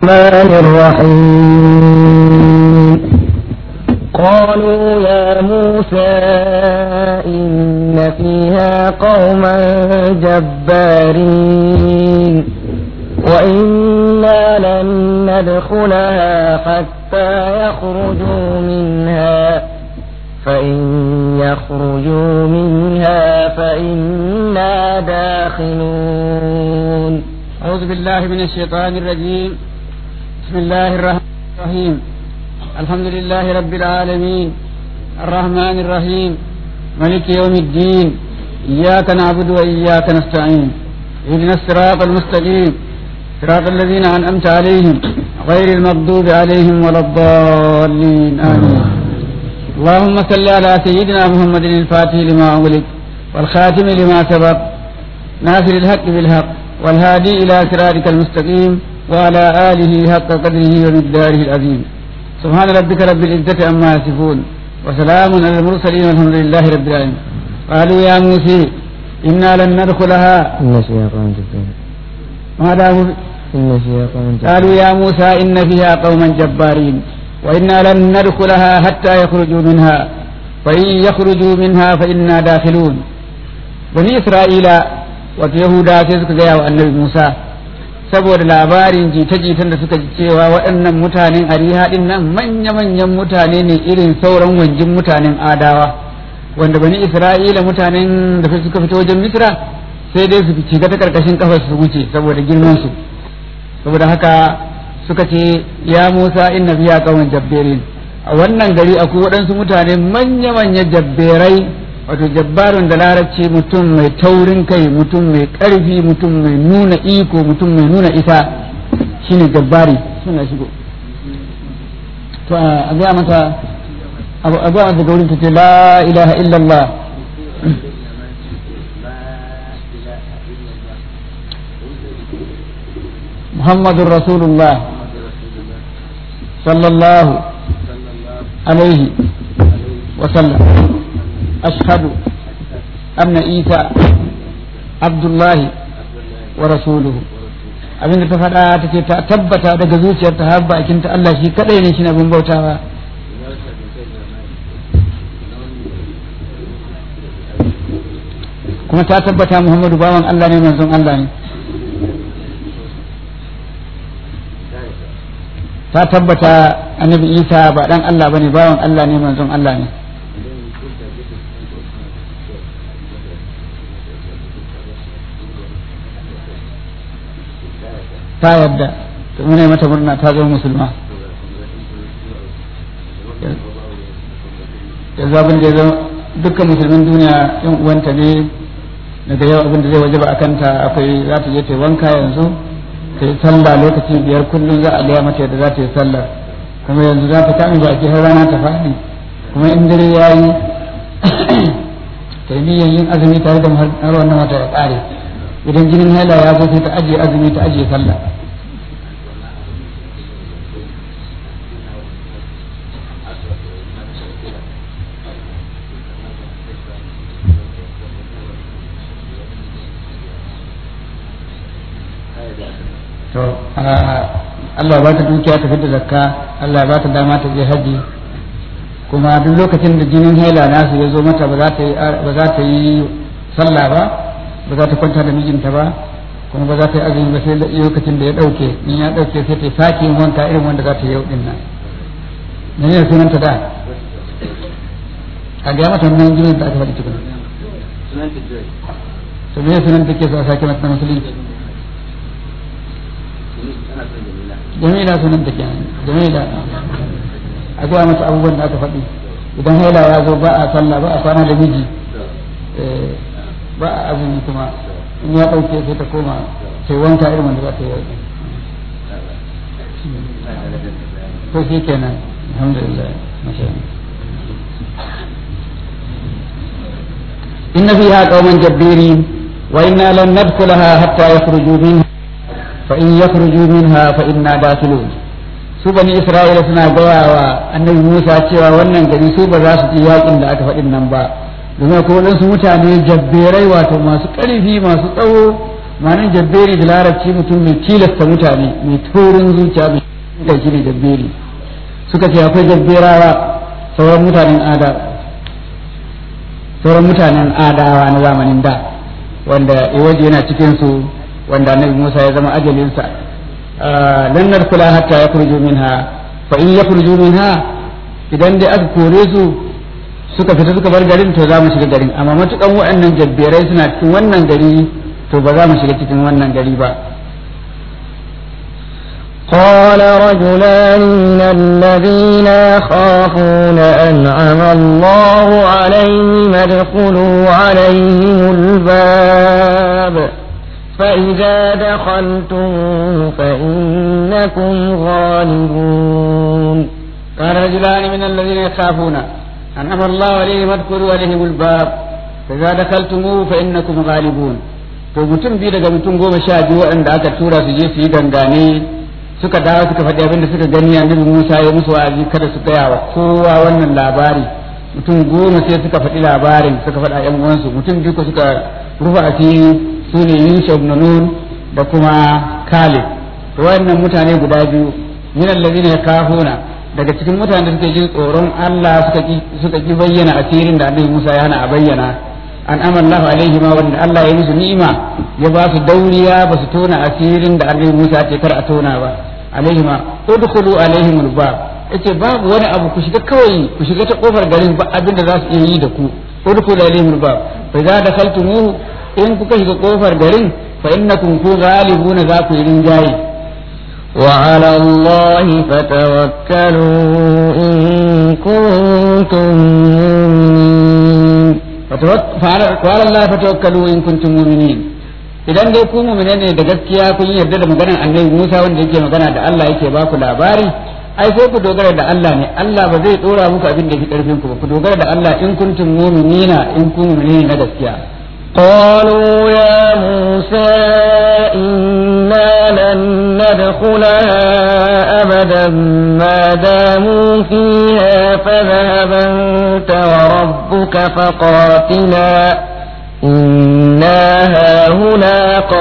الرحمن الرحيم قالوا يا موسى إن فيها قوما جبارين وإنا لن ندخلها حتى يخرجوا منها فإن يخرجوا منها فإنا داخلون أعوذ بالله من الشيطان الرجيم بسم الله الرحمن الرحيم الحمد لله رب العالمين الرحمن الرحيم ملك يوم الدين إياك نعبد وإياك نستعين اهدنا الصراط المستقيم صراط الذين أنعمت عليهم غير المغضوب عليهم ولا الضالين آمين اللهم صل على سيدنا محمد الفاتح لما أغلق والخاتم لما سبق ناصر الحق بالحق والهادي إلى صراطك المستقيم وعلى آله حق قدره ومقداره العظيم سبحان ربك رب العزة عما يصفون وسلام على المرسلين والحمد لله رب العالمين قالوا يا موسى إنا لن ندخلها إن فيها قوما جبارين ماذا هو إن فيها قوما جبارين قالوا يا موسى إن فيها قوما جبارين وإنا لن ندخلها حتى يخرجوا منها فإن يخرجوا منها فإنا داخلون بني إسرائيل ويهودا سيسك جاء النبي موسى saboda labarin jita-jitan da suka ji cewa waɗannan mutanen ariha ɗin nan manya-manyan mutane ne irin sauran wanjin mutanen adawa wanda bani isra'ila mutanen da suka fito wajen misra sai dai su shiga ta karkashin kafar su wuce saboda girman su saboda haka suka ce ya musa inna fiya qauman jabbirin a wannan gari akwai waɗansu mutane manya-manyan jabberai wato jabbarun da larabci mutum mai taurin kai mutum mai ƙarfi mutum mai nuna iko mutum mai nuna isa shine jabbari suna shigo to a ga mata abu a ga mata gaurin ta ce la ilaha illallah محمد رسول الله صلى الله عليه وسلم أشهد أن عيسى عبد الله ورسوله abin da ta faɗa ta ce ta tabbata daga zuciyar ta har bakin ta Allah shi kadai ne shi abin bautawa kuma ta tabbata Muhammadu bawan Allah ne manzon Allah ne ta tabbata annabi Isa ba dan Allah bane bawan Allah ne manzon Allah ne ta yadda to muna mata murna ta zama musulma yanzu abin da ya zama dukkan musulmin duniya yan uwanta ne daga yau abin da zai wajaba a kanta akwai za ta je ta wanka yanzu ta yi sallah lokaci biyar kullum za a gaya mata yadda za ta yi sallah kuma yanzu za ta kame baki har rana ta faɗi kuma in dare ya yi ta yi yin azumi tare da har wannan wata ya ƙare idan jinin haila ya zo sai ta ajiye azumi ta ajiye sallah to Allah ba ta dukiya ta fita zakka Allah ba ta dama ta je haji kuma duk lokacin da jinin haila nasu ya zo mata ba za ta yi ba za ta yi sallah ba ba za ta kwanta da mijinta ba kuma ba za ta yi azumi ba sai lokacin da ya dauke in ya dauke sai ta sake yin wanka irin wanda za ta yi yau din nan ne ne sunanta da a ga mata nan jinin da aka faɗi tukuna to me sunan take so a sake mata musulunci jamila sunan take jamila a gaya masa abubuwan da aka faɗi idan haila ya zo ba a sallah ba a kwana da miji ba a azumi kuma in ya ɗauke sai ta koma sai wanka irin wanda za ta yi ko shi kenan alhamdulillah masha إن فيها قوما جبيرين وإنا لن ندخلها حتى يخرجوا منها فإن يخرجوا منها فإنا داخلون su bani isra'ila suna gaya wa annabi musa cewa wannan gari su ba za su ci yakin da aka faɗin nan ba domin akwai waɗansu mutane jabberai wato masu ƙarfi masu tsawo ma'anar jabberi da larabci mutum mai tilasta mutane mai taurin zuciya mai da shi ne jabberi suka ce akwai jabberawa sauran mutanen ada sauran mutanen adawa na zamanin da wanda iwaje yana cikin su wanda annabi Musa ya zama ajalinsa lan nadkhula hatta yakhruju minha fa in yakhruju minha idan dai aka kore su suka fita suka bar garin to za mu shiga garin amma matukan waɗannan jabberai suna cikin wannan gari to ba za mu shiga cikin wannan gari ba قال رجلان من الذين يخافون أنعم الله عليهم ادخلوا عليهم الباب فإذا دخلتم فإنكم غالبون قال رجلان من الذين يخافون أنعم الله عليهم ادخلوا عليهم الباب فإذا دخلتموه فإنكم غالبون to mutum biyu daga mutum goma sha biyu waɗanda aka tura su je su yi gangane suka dawo suka faɗi abin da suka gani annabi Musa ya musu wa'azi kada su gaya wa kowa wannan labari mutum goma sai suka faɗi labarin suka faɗa ƴan uwansu mutum biyu ko suka rufa asiri su ne Yusuf ibn Nun da kuma Kalib to wannan mutane guda biyu min allazina yakafuna daga cikin mutanen da suke jin tsoron Allah suka ki suka ki bayyana asirin da annabi Musa ya hana a bayyana an amallahu alaihi ma wanda Allah ya musu ni'ima ya ba su dauriya ba su tona asirin da annabi Musa ce kar a tona ba alaihim udkhulu alaihim albab yace babu wani abu ku shiga kawai ku shiga ta kofar garin ba abin da za su iya yi da ku udkhulu alaihim albab fa idza dakhaltumuhu in kuka shiga kofar garin fa innakum ku ghalibuna za ku yi rinjaye وعلى الله فتوكلوا إن كنتم مؤمنين فعلى الله فتوكلوا إن كنتم مؤمنين idan dai ku mu'mine ne da gaskiya kun yarda da maganar annabi Musa wanda yake magana da Allah yake ba ku labari ai sai ku dogara da Allah ne Allah ba zai dora muku abin da yake karfin ku ba ku dogara da Allah in kuntum mu'minina in kun mu'mine na gaskiya قالوا يا موسى إنا لن ندخلها أبدا ما داموا فيها فاذهب أنت وربك فقاتلا إنا هاهنا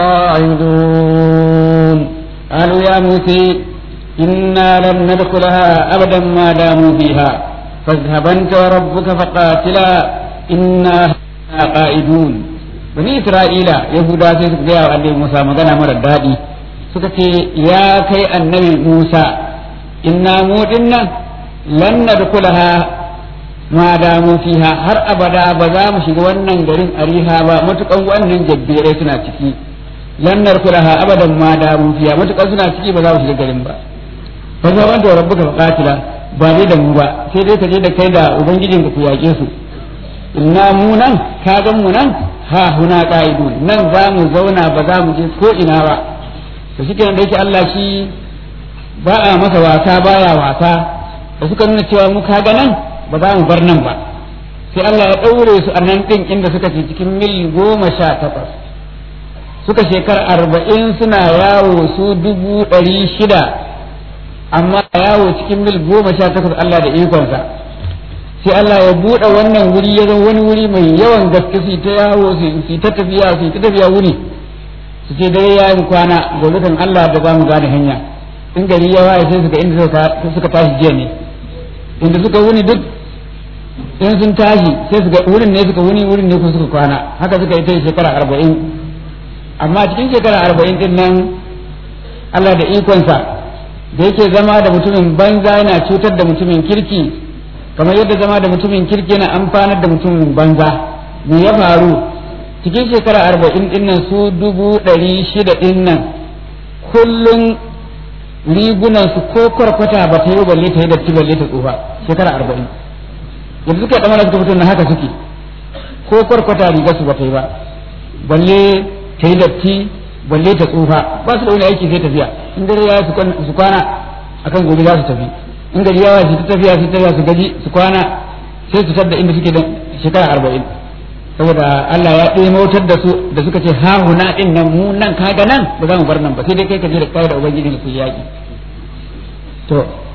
قاعدون قالوا يا موسى إنا لن ندخلها أبدا ما داموا فيها فاذهب أنت وربك فقاتلا إنا هاهنا قاعدون bani isra'ila yahuda sai suka gaya wa annabi musa magana mara daɗi suka ce ya kai annabi musa inna mu dinnan lan nadkhulaha ma damu fiha har abada ba za mu shiga wannan garin ariha ba matukan wannan jabbirai suna ciki lan nadkhulaha abadan ma damu fiha matukan suna ciki ba za mu shiga garin ba fa za wanda rabbuka faqatila ba dai da mu ba sai dai ka je da kai da ubangijinka ku yaƙe su inna mu nan ka gan mu nan ha huna qa'idun nan za mu zauna ba za mu je ko ina ba to shi kenan da yake Allah shi ba a masa wasa baya wasa da suka nuna cewa mu kaga nan ba za mu bar nan ba sai Allah ya ɗaure su a nan ɗin inda suka ce cikin mil goma sha takwas suka shekara arba'in suna yawo su dubu ɗari shida amma yawo cikin mil goma sha takwas Allah da ikonsa sai Allah ya buɗe wannan wuri ya zama wani wuri mai yawan gaske su ta yawo su ta tafiya su ta tafiya wuni su ce dare ya yi kwana gobe kan Allah da za mu gane hanya in gari ya waye sai suka inda suka tashi jiya ne inda suka wuni duk in sun tashi sai suka wurin ne suka wuni wurin ne kuma suka kwana haka suka yi ta shekara arba'in amma cikin shekara arba'in din nan Allah da ikonsa da yake zama da mutumin banza yana cutar da mutumin kirki kamar yadda zama da mutumin kirki yana amfanar da mutumin banza me ya faru cikin shekara arba'in din nan su dubu ɗari shida din nan kullum rigunan su ko kwarkwata ba ta yi balle ta yi datti balle ta tsufa shekara arba'in yanzu suka ɗamara suka fito na haka suke ko kwarkwata riga su ba ta yi ba balle ta yi datti balle ta tsufa ba su da wani aiki sai tafiya in dare ya su kwana akan gobe za su tafi in gari yawa su tafiya su tafiya su gaji su kwana sai su sadda inda suke da shekara arba'in saboda Allah ya ɗaya mautar da su da suka ce ha huna ɗin nan mu nan kaga nan ba za mu bar nan ba sai dai kai ka je da kai da ubangiji ku yaƙi to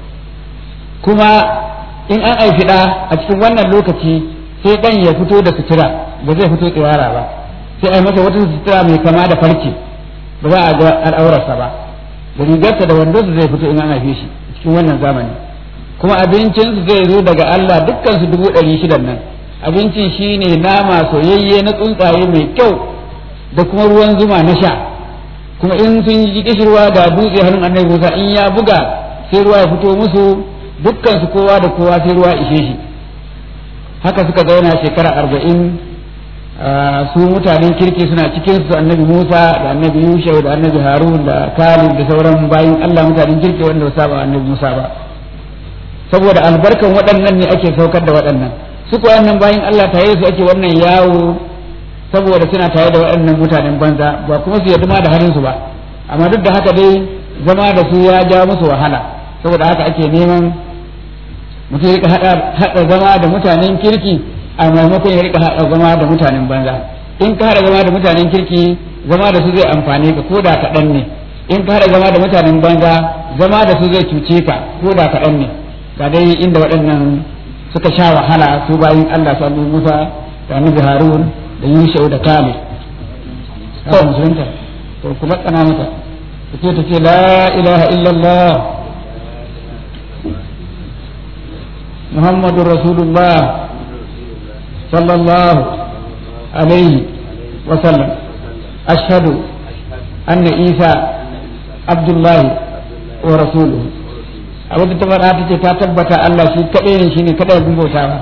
kuma in an aifi ɗa a cikin wannan lokaci sai ɗan ya fito da sutura ba zai fito tsirara ba sai ai masa wata sutura mai kama da farce ba za a ga al'aurarsa ba da rigarsa da wandonsa zai fito in an haife shi cikin wannan zamani kuma abincinsu zai zo daga Allah dukkan su dubu ɗari shidan nan abincin shine nama soyayye na tsuntsaye mai kyau da kuma ruwan zuma na sha kuma in sun yi kishirwa da dutse hannun annabi Musa in ya buga sai ruwa ya fito musu dukkan su kowa da kowa sai ruwa ishe shi haka suka zauna shekara arba'in su mutanen kirki suna cikin su annabi Musa da annabi Yusha da annabi Harun da Kalib da sauran bayin Allah mutanen kirki wanda ba saba annabi Musa ba saboda albarkan waɗannan ne ake saukar da waɗannan su ko wannan bayin Allah tare su ake wannan yawo saboda suna tare da waɗannan mutanen banza ba kuma su yadda ma da halin su ba amma duk da haka dai zama da su ya ja musu wahala saboda haka ake neman mutum ya rika haɗa zama da mutanen kirki a maimakon ya rika haɗa zama da mutanen banza in ka haɗa zama da mutanen kirki zama da su zai amfane ka ko da kaɗan ne in ka haɗa zama da mutanen banza zama da su zai cuce ka ko da kaɗan ne ga dai inda waɗannan suka sha wahala su bayin Allah su annabi Musa da annabi Harun da Yusha da Kale to musulunta to kuma kana mata take ta ce la ilaha illallah محمد رسول الله صلى الله عليه وسلم أشهد أن عيسى عبد الله ورسوله abin da ta faɗa ta ce ta tabbata Allah shi kaɗai ne shi ne kaɗai abin bautawa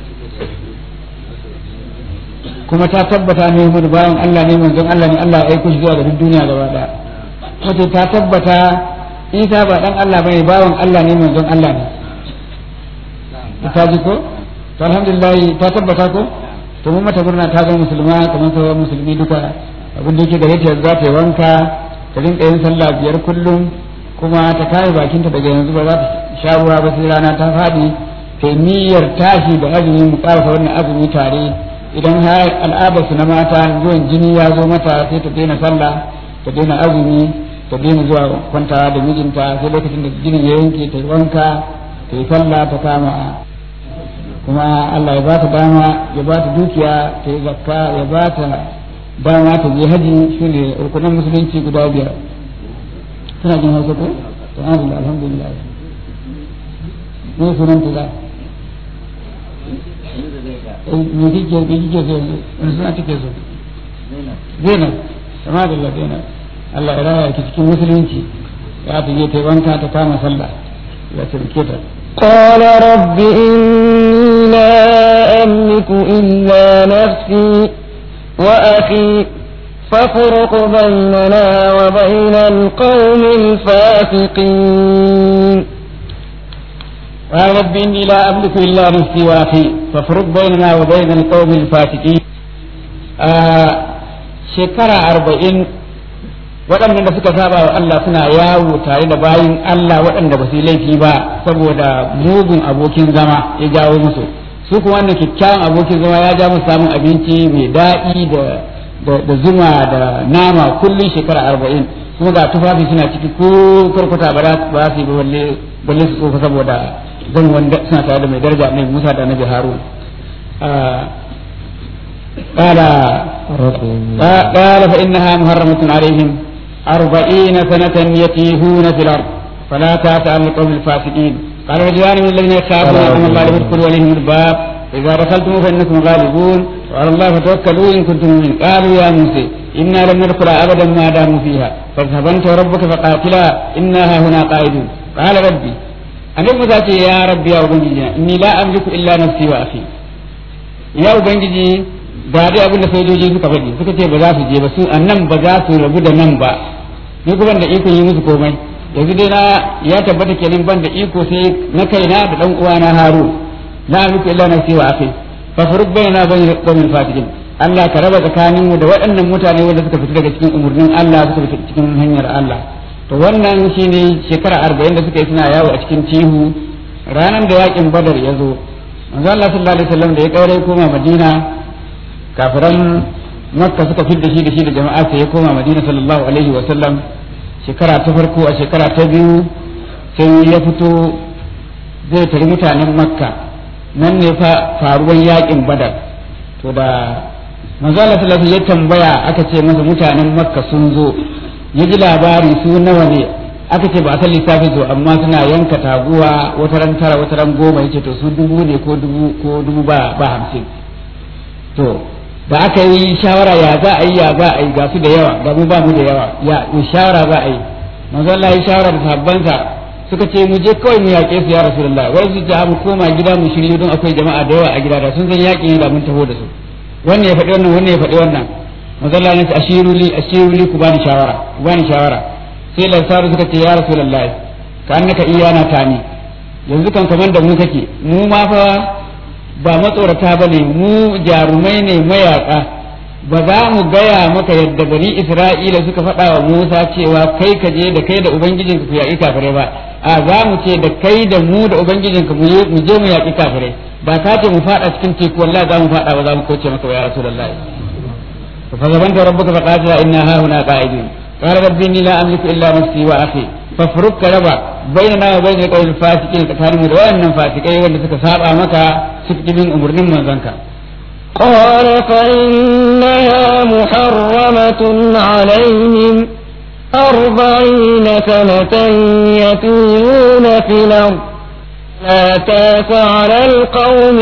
kuma ta tabbata ne mu bayan Allah ne manzon Allah ne Allah ya aiko shi zuwa ga duk duniya gaba ɗaya kuma ta tabbata Isa ba dan Allah bane bawan Allah ne manzon Allah ne ta ji ko to alhamdulillah ta tabbata ko to mun mata murna ta zama musulma kamar sauran musulmi duka abin da yake gare ta za ta yi wanka ta rinka yin sallah biyar kullum kuma ta kare bakinta daga yanzu ba za ta sha ruwa ba sai rana ta faɗi ta niyyar tashi da azumi mu ƙarasa wannan azumi tare idan har al'adar su na mata zuwan jini ya zo mata sai ta daina sallah ta daina azumi ta daina zuwa kwantawa da mijinta sai lokacin da jinin ya yanke ta yi wanka ta yi sallah ta kama kuma Allah ya ba ta dama ya ba ta dukiya ta yi zakka ya ba ta dama ta je haji shi ne rukunan musulunci guda biyar suna jin hausa ko to an alhamdulillah ne sunan ta za me kike me kike so wani suna take so Zainab sama da Allah Zainab Allah ya raya ki cikin musulunci ya ta je ta yi wanka ta kama sallah ya tarke ta قال رب إني لا أملك إلا نفسي وأخي فافرق بيننا وبين القوم الفاسقين قال رب إني لا أملك إلا نفسي وأخي فافرق بيننا وبين القوم الفاسقين آه شكرا أربعين waɗannan da suka saba wa Allah suna yawo tare da bayin Allah waɗanda ba su yi laifi ba saboda mugun abokin zama ya jawo musu su kuma wannan kyakkyawan abokin zama ya ja musu samun abinci mai daɗi da da zuma da nama kullum shekara arba'in kuma ga tufafi suna ciki ko karkuta ba za su yi balle balle su tsofa saboda zan wanda suna tare da mai daraja mai Musa da Nabi Harun قال قال فإنها محرمة عليهم أربعين سنة يتيهون في الأرض فلا تأس على القوم الفاسقين قال رجلان من الذين يخافون أن الله يدخل عليهم الباب إذا دخلتم فإنكم غالبون وعلى الله فتوكلوا إن كنتم مؤمنين قالوا يا موسى إنا لن ندخلها أبدا ما داموا فيها فاذهب أنت وربك فقاتلا إنا هنا قائدون قال ربي أنا موسى يا ربي يا أبنجي إني لا أملك إلا نفسي وأخي يا أبنجي ga dai abin da sojoji suka faɗi suka ce ba za su je ba su nan ba za su rabu da nan ba ni kuma da iko yi musu komai yanzu dai na ya tabbata kenan ban da iko sai na kaina da dan uwana Harun la amliku illa nafsi wa akhi fa furuq bainana bain qawmin fasiqin Allah ka raba tsakanin mu da waɗannan mutane wanda suka fita daga cikin umurnin Allah suka fita cikin hanyar Allah to wannan shine shekara 40 da suka yi suna yawo a cikin tihu ranar da yakin Badar ya zo manzo Allah sallallahu alaihi wasallam da ya kaure koma Madina kafiran makka suka fidda shi da shi da jama'a sai ya koma madina sallallahu alaihi wa sallam shekara ta farko a shekara ta biyu sai ya fito zai tari mutanen makka nan ne fa faruwan yakin badar to da manzo Allah sallallahu ya tambaya aka ce masa mutanen makka sun zo ya ji labari su nawa ne aka ce ba a san lissafin su amma suna yanka taguwa wata ran tara wata ran goma yace to su dubu ne ko dubu ko dubu ba ba hamsin to da aka yi shawara ya za a yi ya za a yi ga su da yawa ga mu ba mu da yawa ya shawara za a yi manzo Allah ya shawara da sabbansa suka ce mu je kawai mu yaƙe su ya rasulullah wai su ta mu koma gida mu shirye don akwai jama'a da yawa a gida da sun san yaƙi da mun taho da su wannan ya faɗi wannan wannan ya faɗi wannan manzo Allah ya ce ashiru li ashiru li ku bani shawara ku bani shawara sai lansaru suka ce ya rasulullah ka annaka iyana tani yanzu kan kaman da mu kake mu ma fa ba matsorata bane mu jarumai ne mayaka ba za mu gaya maka yadda bani isra'ila suka faɗa wa musa cewa kai ka je da kai da ubangijinka ku yaƙi kafirai ba a za mu ce da kai da mu da ubangijinka mu je mu yaƙi kafirai ba ka ce mu faɗa cikin teku wallahi za mu faɗa ba za mu kauce maka ya rasulullahi fa zabanta rabbuka fa qatila inna ha huna qa'idun qala rabbi inni la amliku illa nafsi wa akhi fafruk raba bainana wa bainal qawmil fasiqin tsakaninmu da wayannan fasikai wanda suka saba maka suka bin umurnin manzanka قال فإنها محرمة عليهم أربعين سنة يتيهون في الأرض لا تاس على القوم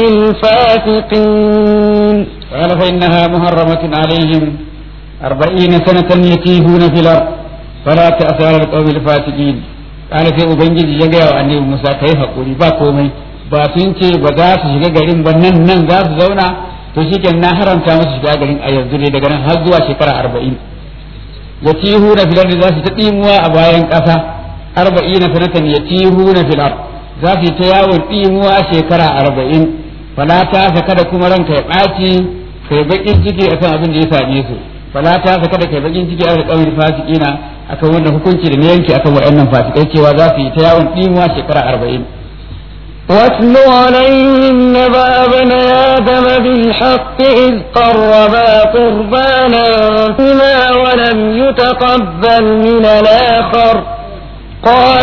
الفاسقين قال فإنها محرمة عليهم أربعين سنة يتيهون في الأرض فلا تأس على القوم الفاسقين قال في أبنجي يجا وأني موسى كيف قولي باكومي ba sun ce ba za su shiga garin ba nan nan za su zauna to shi na haramta musu shiga garin a yanzu ne daga nan har zuwa shekara arba'in ya tihu na filar za su ta ɗimuwa a bayan ƙasa arba'in na sanatan ya tihu na filar za su ta yawon ɗimuwa shekara arba'in falata sa kada kuma ranka ya ɓaci kai baƙin ciki akan abin da ya same su falata sa kada kai baƙin ciki akan ƙauyen fasikina akan wannan hukunci da na yanke akan waɗannan fasikai cewa za su yi ta yawon ɗimuwa shekara arba'in واتل عليهم نبأ ابن آدم بالحق إذ قربا قربانا فيما ولم يتقبل من الآخر قال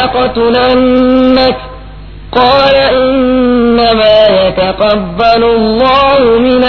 لأقتلنك قال إنما يتقبل الله من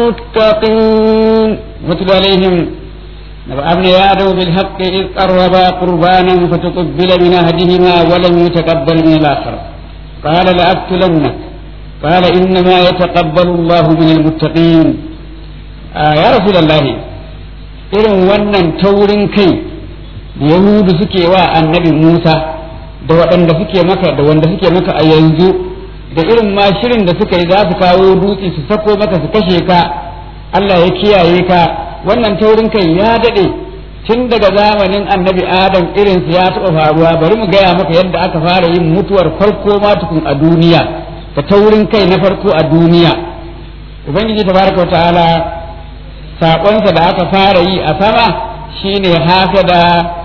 المتقين واتل عليهم نبأ ابن آدم بالحق إذ قربا قربانا فتقبل من أحدهما ولم يتقبل من الآخر قال لأقتلنك قال إنما يتقبل الله من المتقين آه يا رسول الله irin wannan taurin kai da yahudu suke wa annabi musa da waɗanda suke maka da wanda suke maka a yanzu da irin ma shirin da suka yi za su kawo dutse su sako maka su kashe ka allah ya kiyaye ka wannan taurin kai ya daɗe tun daga zamanin annabi adam irinsu ya taɓa faruwa bari mu gaya maka yadda aka fara yin mutuwar farko ma tukun a duniya da taurin kai na farko a duniya ubangiji tabaraka wa ta'ala saƙonsa da aka fara yi a sama shine hasada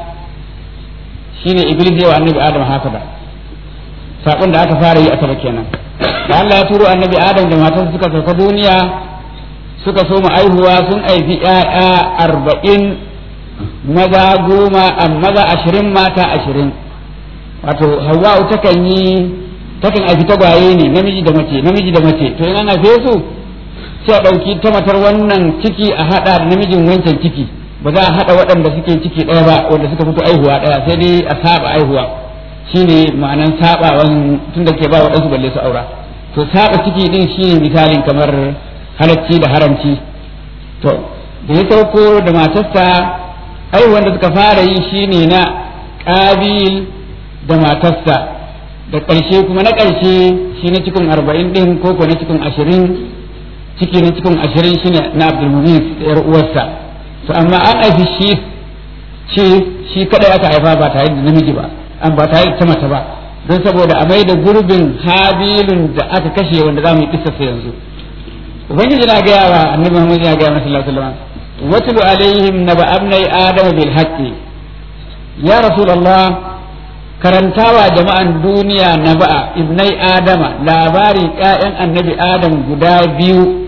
shine iblis yawa annabi adam hasada saƙon da aka fara yi a sama kenan da Allah ya turo annabi adam da matarsa suka sauka duniya suka so mu aihuwa sun aifi 'ya'ya arba'in maza goma a maza ashirin mata ashirin wato hawa'u takan yi takan aiki tagwaye ne namiji da mace namiji da mace to in ana su sai a ɗauki ta matar wannan ciki a haɗa da namijin wancan ciki ba za a haɗa waɗanda suke ciki ɗaya ba wanda suka fito aihuwa ɗaya sai dai a saba aihuwa shine ma'anan sabawan tun da ke ba waɗansu balle su aura to saba ciki din shine misalin kamar halacci da haramci to da ya sauko da matarsa ai wanda suka fara yi shine na ƙabil da matarsa da ƙarshe kuma na ƙarshe shi na cikin arba'in ɗin ko ko na cikin ashirin ciki na cikin ashirin shine na abdulmumin da yar uwarsa to amma an haifi shi ce shi kadai aka haifa ba tare da namiji ba an ba tare da ta mata ba don saboda a mai da gurbin habilun da aka kashe wanda za mu yi kissarsa yanzu ubangiji na gaya wa annabi muhammad ya gaya masa sallallahu alaihi wasallam واتل عليهم نبأ ابني آدم بالحق يا رسول الله karantawa jama'an duniya na ba'a ibnai adama labarin ƴaƴan annabi adam guda biyu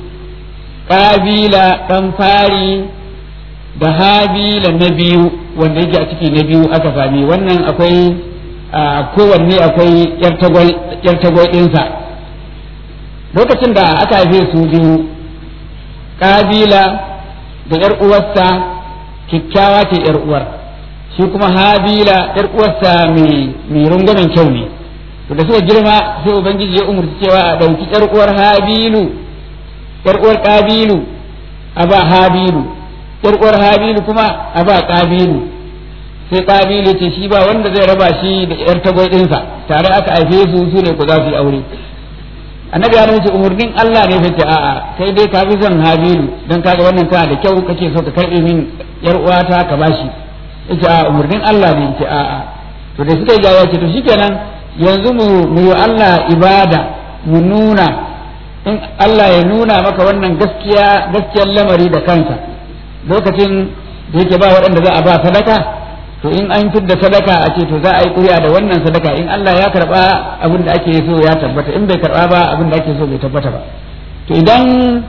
ƙabila ɗan fari da habila na biyu wanda yake a ciki na biyu aka sami wannan akwai kowanne akwai yar tagwai ɗinsa lokacin da aka haife su biyu ƙabila da ‘yar uwarsa kyakkyawa ce ‘yar uwar shi kuma habila yar uwarsa mai mai rungwamen kyau ne to da suka girma sai ubangiji ya umurci cewa a ɗauki yar uwar habilu yar uwar kabilu a ba habilu yar uwar habilu kuma a ba kabilu sai kabilu ce shi ba wanda zai raba shi da yar tagwai ɗinsa tare aka haife su su ne ku za su yi aure annabi ya ce umurnin Allah ne sai a'a kai dai ka fi son habilu don kaga wannan tana da kyau kake so ka karbe min yar uwata ka bashi yace a umurnin Allah ne yace a'a to da suka yi jawo ce to shikenan yanzu mu mu yi Allah ibada mu nuna in Allah ya nuna maka wannan gaskiya gaskiyar lamari da kansa lokacin da yake ba waɗanda za a ba sadaka to in an fidda sadaka a ce to za a yi ƙuri'a da wannan sadaka in Allah ya karɓa abin da ake so ya tabbata in bai karɓa ba abin da ake so bai tabbata ba to idan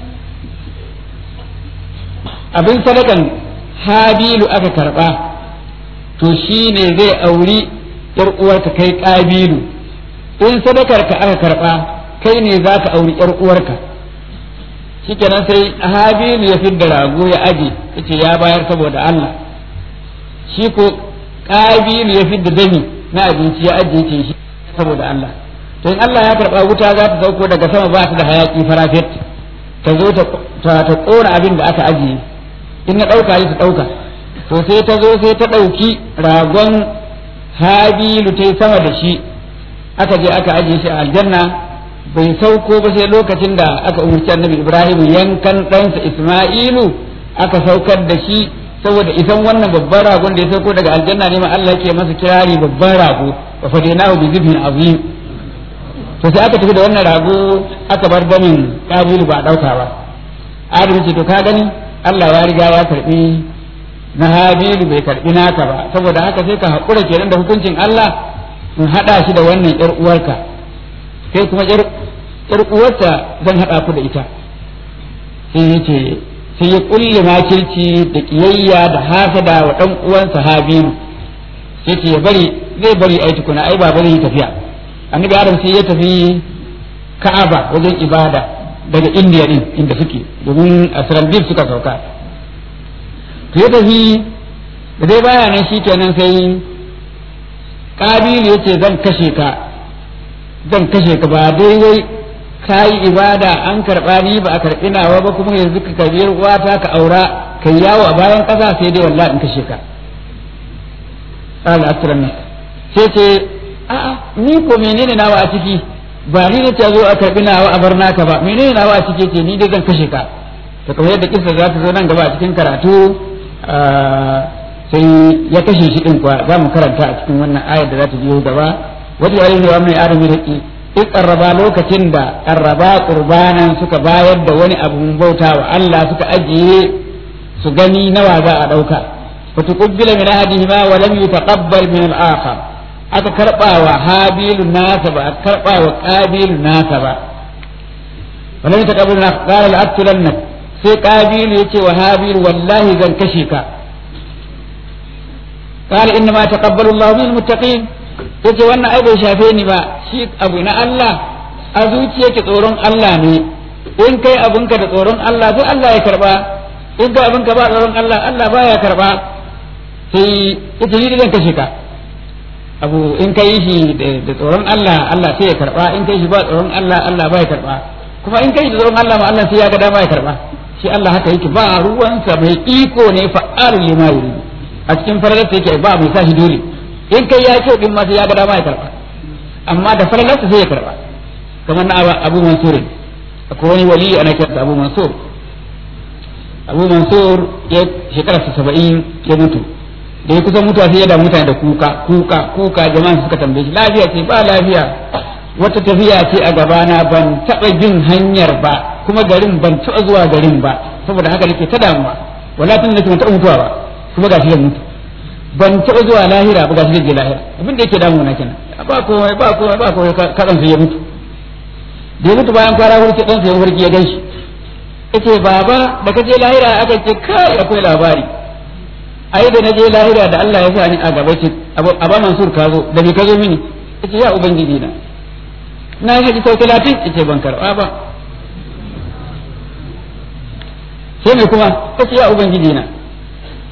abin sadakan habilu aka karɓa to shi ne zai auri yar uwarka kai ƙabilu in sadakar ka aka karɓa kai ne za ka auri yar uwarka shikenan sai habilu ya fidda rago ya aje yace ya bayar saboda Allah shi ko ƙabilu ya fidda dami na abinci ya ajiye ce shi saboda Allah to in Allah ya karɓa wuta za ta sauko daga sama ba ta da hayaki farafet ta zo ta ta ƙona abin da aka ajiye in na ɗauka yi ta ɗauka to sai ta zo sai ta ɗauki ragon habilu ta yi sama da shi aka je aka ajiye shi a aljanna bai sauko ba sai lokacin da aka umarci annabi ibrahim yankan ɗansa isma'ilu aka saukar da shi saboda isan wannan babban ragon da ya sauko daga aljanna ne ma Allah ke masa kirari babban rago wa fadainahu bi zibhin azim to sai aka tafi da wannan rago aka bar damin kabilu ba dauka ba adam ce to ka gani Allah ya riga ya karbi na habilu bai karbi naka ba saboda haka sai ka hakura kenan da hukuncin Allah in hada shi da wannan yar uwarka kai kuma yar yar uwarta zan hada ku da ita sai yace sai ya kulle makirci da kiyayya da hasada wa dan uwansa habilu sai ce ya bari zai bari ai tukuna ai ba bari tafiya annabi adam sai ya tafi ka'aba wajen ibada daga indiya din inda suke domin a sarandib suka sauka to ya tafi da dai baya nan shikenan sai kabilu ya ce zan kashe ka zan kashe ka ba dai wai ka yi ibada an karɓa ni ba a karɓi nawa ba kuma yanzu ka karɓi wata ka aura ka yawo a bayan ƙasa sai dai wallahi in kashe ka qala asran sai ce a'a ni ko menene nawa a ciki ba ni ne ta zo a karɓi nawa a bar naka ba menene nawa a ciki ce ni dai zan kashe ka to kamar yadda kissa za ta zo nan gaba a cikin karatu sai ya kashe shi din kuwa za mu karanta a cikin wannan ayar da za ta biyo gaba wata yare wa mai adam da in karraba lokacin da karraba qurbanan suka bayar da wani abun bauta wa Allah suka ajiye su gani nawa za a dauka fa tuqbila min ahadihima wa lam yutaqabbal min al-akhar aka karba wa habilu nasa ba aka karba wa qabilu nasa ba wa lam yutaqabbal min qala al-aqtulanna sai qabilu yace wa habilu wallahi zan kashe ka قال إنما تقبل الله من المتقين yace wannan ai bai shafe ni ba shi abu na Allah a zuciyarki tsoron Allah ne in kai abinka da tsoron Allah sai Allah ya karba in kai abinka ba tsoron Allah Allah baya karba sai ita ni zan kashe ka abu in kai shi da tsoron Allah Allah sai ya karba in kai shi ba tsoron Allah Allah baya karba kuma in kai da tsoron Allah ma Allah sai ya ga dama ya karba shi Allah haka yake ba ruwansa mai iko ne fa'alu lima yuridu a cikin faralarsa yake ba mai sa shi dole in kai ya ce din ma sai ya ga dama ya karba amma da falalarsa sai ya karba kamar na Abu Mansur akwai wani wali ana kiransa Abu Mansur Abu Mansur ya shekara saba'in ya mutu da ya kusa mutuwa sai ya da mutane da kuka kuka kuka jama'a suka tambaye shi lafiya ce ba lafiya wata tafiya ce a gabana ban taɓa bin hanyar ba kuma garin ban taɓa zuwa garin ba saboda haka nake ta damuwa wala tun nake ban taɓa mutuwa ba kuma gashi zan mutu ban taɓa zuwa lahira ba gashi zan je lahira abin da yake damu na kenan ba komai ba komai ba komai kaɗan sai ya mutu da ya mutu bayan kwana hurki ɗan sai ya hurki ya gan shi yace baba da ka je lahira aka ce kai akwai labari ai da na je lahira da Allah ya sa ni a gaba ce aba mansur ka zo da me ka zo mini yace ya ubangiji na na yi haji sau talatin yace ban karɓa ba sai me kuma yace ya ubangiji na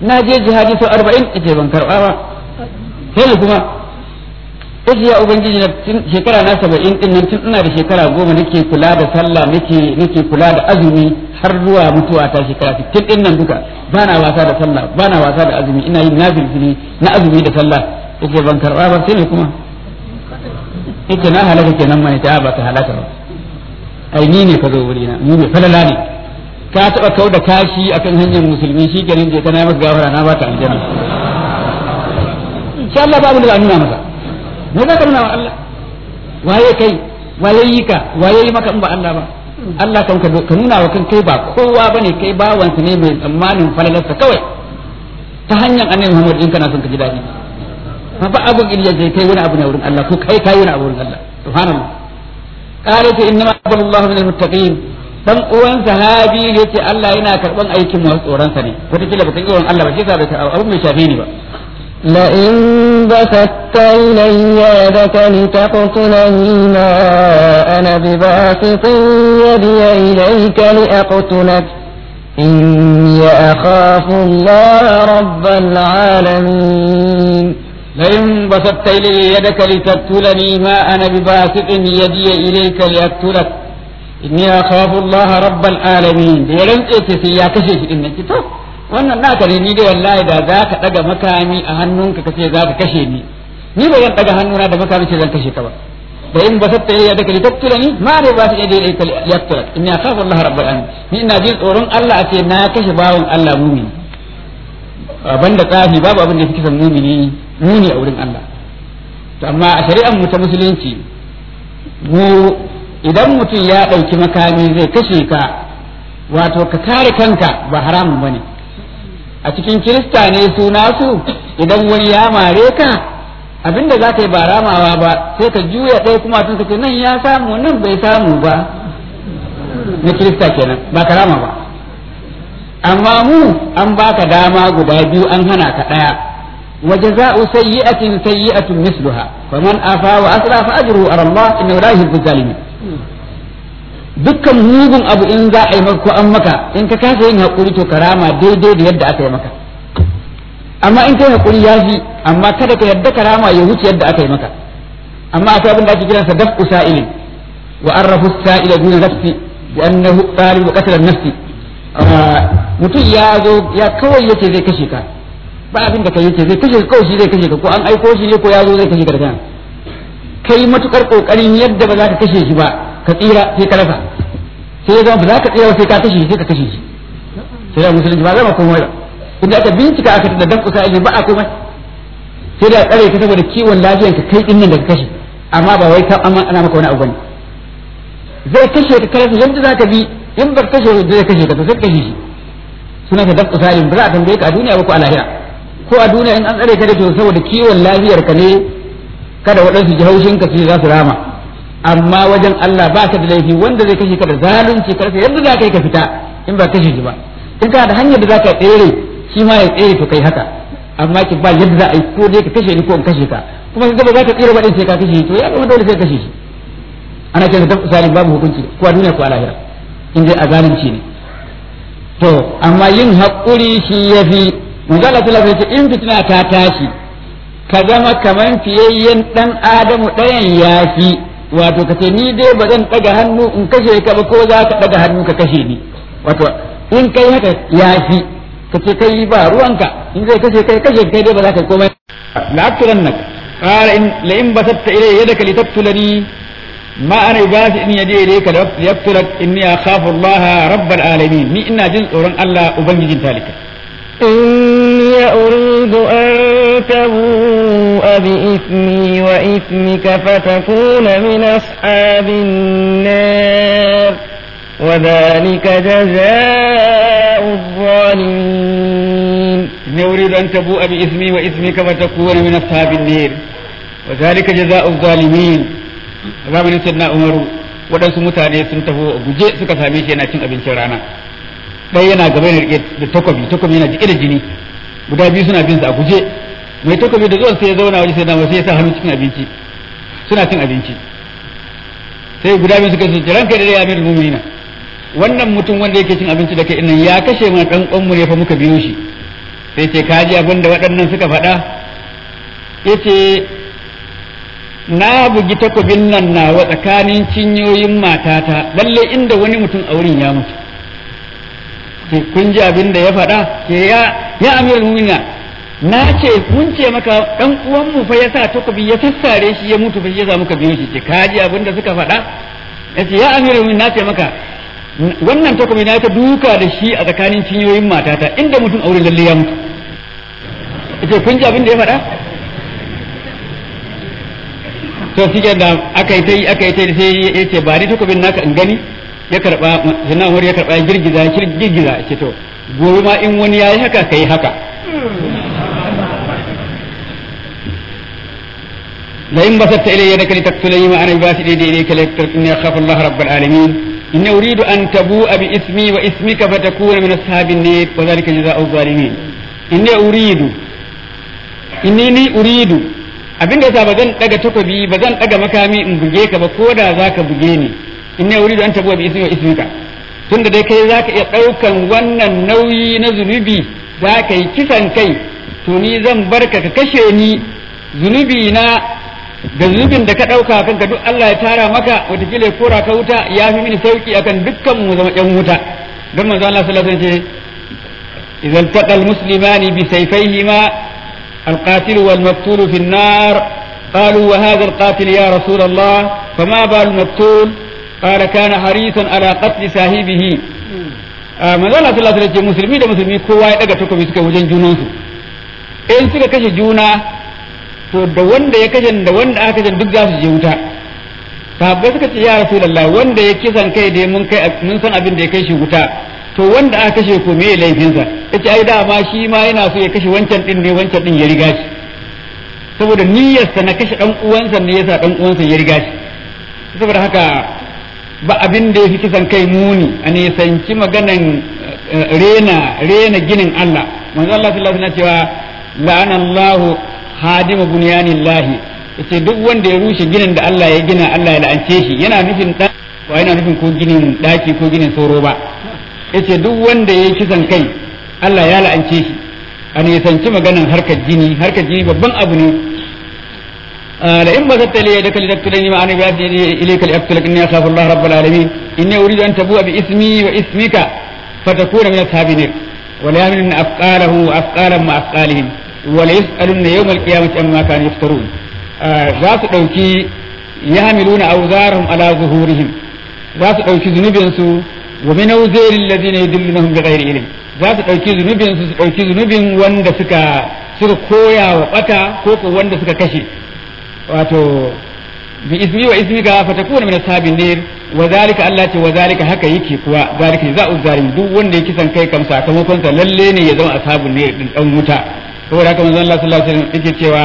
na je jihadi sau arba'in yace ban karɓa ba sai kuma yace ya ubangiji na shekara na saba'in din nan tun ina da shekara goma nake kula da sallah nake nake kula da azumi har zuwa mutuwa ta shekara sittin din nan duka bana wasa da sallah bana wasa da azumi ina yin nafilfili na azumi da sallah yace ban karɓa ba sai ne kuma yace na halaka kenan mai ta ba ta halaka ba ai ni ne ka zo wuri na ni ne falala ne ka taba kau da kashi akan hanyar musulmi shi kenan je kana masa gafara na ba ta aljanna insha Allah babu da nuna masa me za ka nuna wa Allah waye kai waye yi ka waye yi maka in ba Allah ba Allah kan ka nuna wa kan kai ba kowa bane kai bawansa ne mai tsammanin falalarsa kawai ta hanyar annabi Muhammad in kana son ka ji daɗi fa ba abun iliya je kai wani abu ne wurin Allah ko kai kai wani abu wurin Allah subhanallah qala ta inna Allahu min almuttaqin dan uwan sahabi ne ce Allah yana karban aikin masu tsoron sa ne wata kila baka yi Allah ba shi sa bai abu mai shafe ni ba لئن بسطت إلي يدك لتقتلني ما أنا بباسط يدي إليك لأقتلك إني أخاف الله رب العالمين لئن بسطت إلي يدك لتقتلني ما أنا بباسط يدي إليك لأقتلك إني أخاف الله رب العالمين ديرن إتسي يا كشيش إنك تو wannan naka ne ni dai wallahi da za ka daga makami a hannunka ka ce za ka kashe ni ni ba zan daga hannuna da makami ce zan kashe ka ba da in ba satta ya daga litattula ni ma ne ba su iya daidai ka yattula in ya khafu Allah rabbul alamin ni ina jin tsoron Allah a ce na kashe bawon Allah mumini banda tsafi babu abin da yake kisan mumini muni a wurin Allah to amma a shari'ar mu ta musulunci mu idan mutum ya ɗauki makami zai kashe ka wato ka kare kanka ba haramun bane a cikin kirista ne su nasu idan wani ya mare ka abinda za ka yi ba ramawa ba sai ka juya ɗaya kuma tun ka ce nan ya samu nan bai samu ba na kirista kenan ba ka rama ba amma mu an baka dama guda biyu an hana ka ɗaya wa jaza'u sayyi'atin sayyi'atun misluha faman afa wa asra fa ajruhu ala Allah innahu la yuhibbu zalimin dukkan mugun abu in za a yi maka ko an maka in ka kasa yin hakuri to karama daidai da yadda aka yi maka amma in kai hakuri ya fi amma kada ka yadda karama ya wuce yadda aka yi maka amma akwai abin da ake kiransa daf'u sa'ilin wa arrafu sa'ila duna nafsi bi annahu talibu qatl an-nafsi mutum ya zo ya kawai yace zai kashe ka ba abin da kai yace zai kashe kawai shi zai kashe ka ko an aiko shi ne ko ya zo zai kashe ka da kanka kai matukar kokarin yadda ba za ka kashe shi ba ka tsira sai ka rasa sai ya zama ba za ka tsira sai ka kashe shi sai ka kashe shi sai da musulunci ba zama komai ba inda aka bincika aka da dan kusa ba a komai sai da tsare ka saboda kiwon lafiyan ka kai dinnan da ka kashe amma ba wai ka amma ana maka wani abu bane zai kashe ka karasa yadda za ka bi in ba kashe shi zai kashe ka to sai kashe shi suna ka dan kusa ba za a tambaye ka a duniya ba ko a lahira ko a duniya in an tsare ka da to saboda kiwon lafiyar ka ne kada waɗansu ji haushin ka su za su rama amma wajen Allah ba ka da laifi wanda zai kashe ka da zalunci karfe yadda za ka yi ka fita in ba kashe shi ba in ka da hanyar da za ka tsere shi ma ya tsere to kai haka amma ki ba yadda za a yi ko dai ka kashe ni ko in kashe ka kuma ka ba za ka tsere ba din sai ka kashe shi to ya zama dole sai ka kashe shi ana kiran da zalim babu hukunci ko a duniya ko a lahira in dai a zalunci ne to amma yin haƙuri shi yafi manzo Allah sallallahu alaihi wasallam in fitina ta tashi ka zama kaman fiyayyen dan adamu ɗayan yafi wato ka ce ni dai ba zan ɗaga hannu in kashe ka ba ko za ka ɗaga hannu ka kashe ni wato in kai haka ya fi ka ce kai ba ruwanka in zai kashe kai kashe kai dai ba za ka komai la aktulan nak qala in la in basatta ilayya yadaka litaktulani ma ana basi in yaje ilayka liyaktulak inni akhafu Allah rabbal alamin ni ina jin tsoron Allah ubangijin talika إني أريد أن تبوء بإثمي وإثمك فتكون من أصحاب النار وذلك جزاء الظالمين إني أريد أن تبوء بإثمي وإثمك فتكون من أصحاب النار وذلك جزاء الظالمين zamanin sayyidina umaru waɗansu mutane sun taho guje suka same shi yana cin abincin rana ɗaya yana gaba yana rike da takobi takobi yana jike da jini guda biyu suna bin sa a guje mai takobi da zuwan sai ya zauna waje sai da sai ya sa hannu cikin abinci suna cin abinci sai guda biyu suka ce ranka da ya amirul mu'minina wannan mutum wanda yake cin abinci da kai nan ya kashe mana dan uwan mu ne fa muka biyo shi sai ce kaji abin da waɗannan suka faɗa ya ce na bugi takobin nan nawa tsakanin cinyoyin matata lalle inda wani mutum a wurin ya mutu ce kun ji abin da ya faɗa ce ya ya amirul mu'mina na ce mun ce maka dan uwan mu fa ya sa takobi ya sassare shi ya mutu fa shi ya samu ka biyo shi ce ka ji abin da suka faɗa ya ce ya amirul mu'mina na ce maka wannan takobi na ta duka da shi a tsakanin cinyoyin matata inda mutum a wurin lalle ya mutu ce kun ji abin da ya faɗa to shi da aka yi ta yi aka yi ta yi sai ya ce ba ni takobin naka in gani ya karba sannan wani ya karba ya girgiza ya girgiza ya ce to gobe ma in wani ya yi haka ka yi haka la in basatta ilayya yadaka litaqtulani ma ana basid yadi ilayka litakinni akhafu Allah rabbal alamin inni uridu an tabu'a bi ismi wa ismika fatakuna min ashabin nar wa dhalika jazaa'u zalimin inni uridu inni ni uridu abinda yasa ba zan daga takobi ba zan daga makami in buge ka ba ko da zaka buge ni inni uridu an tabu'a bi ismi wa ismika tunda dai kai zaka iya daukan wannan nauyi na zunubi zaka yi kisan kai to ni zan barka ka kashe ni zunubi na da zunubin da ka ɗauka kanka duk Allah ya tara maka watakila ya kora ka wuta ya fi mini sauki akan dukkan mu zama ƴan wuta don manzo Allah sallallahu alaihi wasallam ce idan taqal muslimani bi sayfayhima القاتل والمقتول في النار قالوا وهذا القاتل يا رسول الله فما بال المقتول قال كان حريصا على قتل صاحبه manzo Allah sallallahu alaihi wasallam musulmi da musulmi kowa ya daga takobi suka wajen junansu in suka kashe juna to da wanda ya kashe da wanda aka kashe duk za su je wuta sahabbai suka ce ya rasulullah wanda ya kisan kai da mun kai mun san abin da ya kai shi wuta to wanda aka kashe ko me laifinsa yace ai dama shi ma yana so ya kashe wancan din ne wancan din ya riga shi saboda niyyarsa na kashe dan uwansa ne yasa dan uwansa ya riga shi saboda haka ba abin da ya fi kisan kai muni a nisanci maganan rena rena ginin Allah manzo Allah sallallahu alaihi wasallam cewa la'anallahu hadima bunyanillahi yace duk wanda ya rushe ginin da Allah ya gina Allah ya la'ance shi yana nufin da ba yana nufin ko ginin daki ko ginin sauro ba yace duk wanda ya kisan kai Allah ya la'ance shi a nisanci maganan harkar jini harkar jini babban abu ne لئن بسطت لي يدك لتقتلني ما انا باسط اليك لاقتلك اني اخاف الله رب العالمين اني اريد ان تبوء باسمي واسمك فتكون من اصحاب النار وليحملن اثقالهم واثقالا مع اثقالهم وليسالن يوم القيامه عما كانوا يفترون za su ɗauki ya hamiluna auzarahum ala zuhurihim za su ɗauki zunubinsu wa min awzari alladhina yudillunahum bighairi ilm za su ɗauki zunubinsu su ɗauki zunubin wanda suka suka koya wa bata ko ko wanda suka kashe wato bi ismi wa ismika fatakuna min ashabin nar wa zalika Allah ce wa zalika haka yake kuwa zalika za'u zalim duk wanda ya kisan kai kam sakamakon sa lalle ne ya zama ashabun nar din dan wuta saboda haka manzon Allah sallallahu alaihi wasallam yake cewa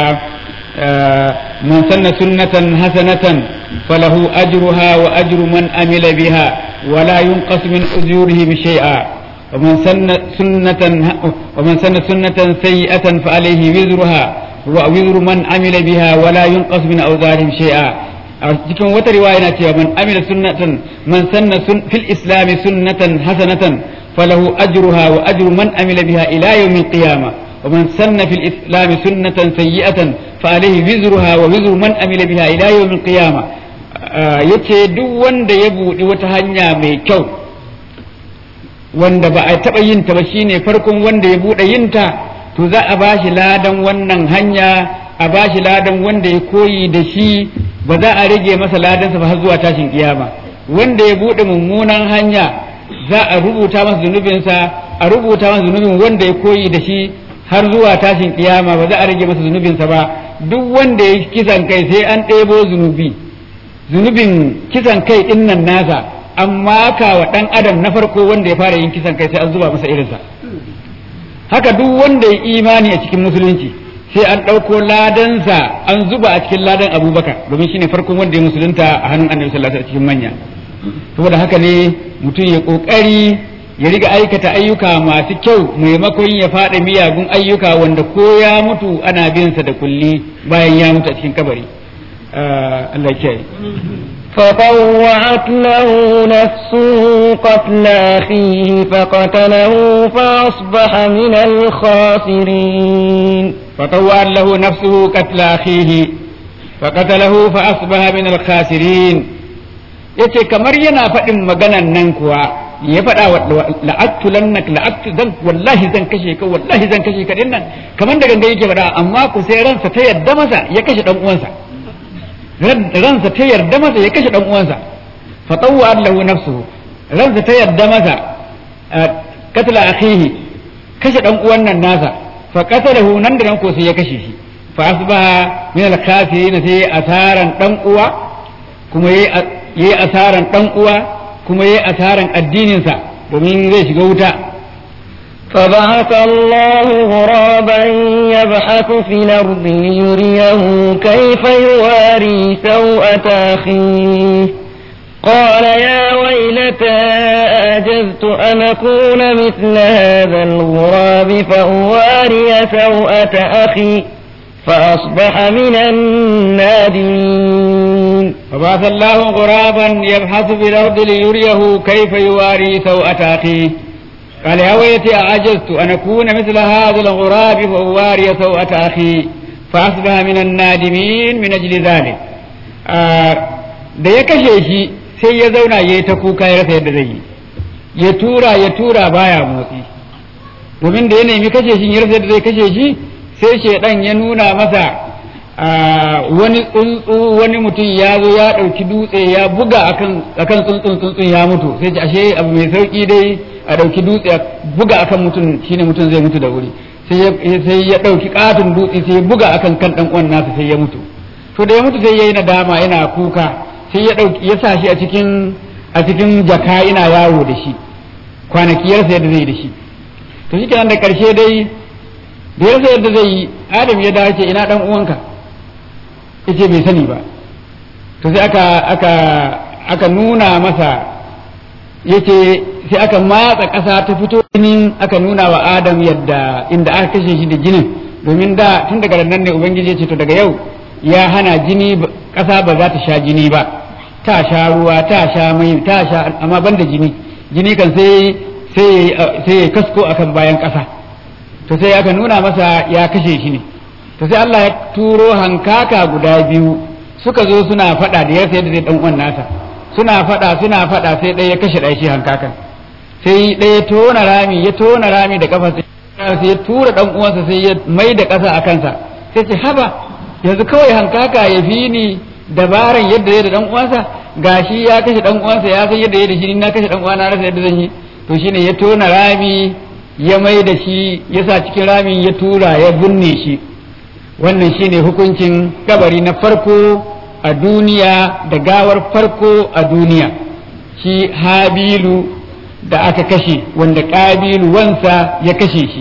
man sanna sunnatan hasanatan falahu ajruha wa ajru man amila biha wa la yunqas min ujurihim shay'a ومن سن سنة ومن سن سنة سيئة فعليه وزرها ووزر من عمل بها ولا ينقص من أوزارهم شيئا cikin wata riwaya na cewa man amila sunnatan man sanna fil islam sunnatan hasanatan falahu ajruha wa ajru man amila biha ila yawmil qiyamah wa man sanna fil islam sunnatan sayyi'atan fa alayhi wizruha wa wizru man amila biha ila yawmil qiyamah yace duk wanda ya budi wata hanya mai kyau wanda ba a taba yin ta ba shine farkon wanda ya bude yin ta to za a ba shi ladan wannan hanya a ba shi ladan wanda ya koyi da shi ba za a rage masa ladansa ba har zuwa tashin kiyama wanda ya buɗe mummunan hanya za a rubuta masa zunubinsa a rubuta masa zunubin wanda ya koyi da shi har zuwa tashin kiyama ba za a rage masa zunubinsa ba duk wanda ya kisan kai sai an ɗebo zunubi zunubin kisan kai ɗin nan nasa amma ka wa ɗan adam na farko wanda ya fara yin kisan kai sai an zuba masa irinsa haka duk wanda ya imani a cikin musulunci sai an ɗauko ladansa an zuba a cikin ladan abubakar domin shine farkon wanda ya musulunta a hannun annabi sallallahu alaihi cikin manya saboda haka ne mutum ya kokari ya riga aikata ayyuka masu kyau maimakon ya faɗa miyagun ayyuka wanda ko ya mutu ana bin sa da kulli bayan ya mutu a cikin kabari Allah ya kiyaye فطوعت له نفسه قتل أخيه فقتله فأصبح من الخاسرين فطوعت له نفسه قتل أخيه فقتله فأصبح من الخاسرين yace kamar yana faɗin maganan nan kuwa ya faɗa wa la'attu lannak la'attu zan wallahi zan kashe ka wallahi zan kashe ka din nan kamar da ganga yake faɗa amma ku sai ransa ta yarda masa ya kashe dan uwansa ransa ta yarda masa ya kashe dan uwansa fa tawwa lahu nafsuhu ransa ta yarda masa katla akhihi kashe dan uwan nan nasa fa qatalahu nan da nan ko sai ya kashe shi fa asbaha min al-khasirin sai asaran dan uwa kuma yayi yi asaran ɗan uwa kuma yi asaran addininsa domin zai shiga wuta فبعث الله غرابا يبحث في الأرض ليريه كيف يواري سوءة أخيه قال يا ويلتى أعجزت أن أكون مثل هذا الغراب فأواري سوءة أخي فأصبح من النادمين فبعث الله غرابا يبحث في الأرض ليريه كيف يواري سوءة أخيه قال يا ويلتي أعجزت أن أكون مثل هذا الغراب فأواري سوءة أخي فأصبح من النادمين من أجل ذلك da ya kashe shi sai ya zauna ya yi ta kuka ya rasa yadda zai yi ya tura ya tura baya motsi domin da ya nemi kashe shi ya rasa yadda zai kashe shi sai shaidan ya nuna masa wani tsuntsu wani mutum ya zo ya ɗauki dutse ya buga akan akan tsuntsun tsuntsun ya mutu sai ce ashe abu mai sauki dai a ɗauki dutse a buga akan mutum shine mutum zai mutu da wuri sai ya ɗauki katon dutse sai ya buga akan kan ɗan uwan nasa sai ya mutu to da ya mutu sai ya yi nadama yana kuka sai ya ɗauki ya sa shi a cikin a cikin jaka ina yawo da shi kwanaki yarsa yadda zai da shi to shi kenan da ƙarshe dai da yarsa yadda zai yi adam ya dace ina ɗan uwanka yace bai sani ba to sai aka aka aka nuna masa yace sai aka matsa ƙasa ta fito jinin aka nuna wa adam yadda inda aka kashe shi da jinin domin da tun daga nan ne ubangiji ya ce to daga yau ya hana jini ƙasa ba za ta sha jini ba ta sha ruwa ta sha mai ta sha amma banda jini jini kan sai sai sai ya kasko akan bayan ƙasa to sai aka nuna masa ya kashe shi ne to sai Allah ya turo hankaka guda biyu suka zo suna faɗa da yarsa yadda zai dan uwan nasa suna faɗa suna faɗa sai ɗaya ya kashe ɗaya shi hankakan sai ɗaya tona rami ya tona rami da kafa sai ya tura dan uwansa sai ya mai da ƙasa a kansa sai ce haba yanzu kawai hankaka ya fi ni dabaran yadda zai da dan uwansa gashi ya kashe dan uwansa ya san yadda ya da shi na kashe dan uwana rasa yadda zan yi to shine ya tona rami ya mai da shi ya sa cikin ramin ya tura ya binne shi wannan shine hukuncin kabari na farko a duniya da gawar farko a duniya shi habilu da aka kashe wanda ƙabilu wansa ya kashe shi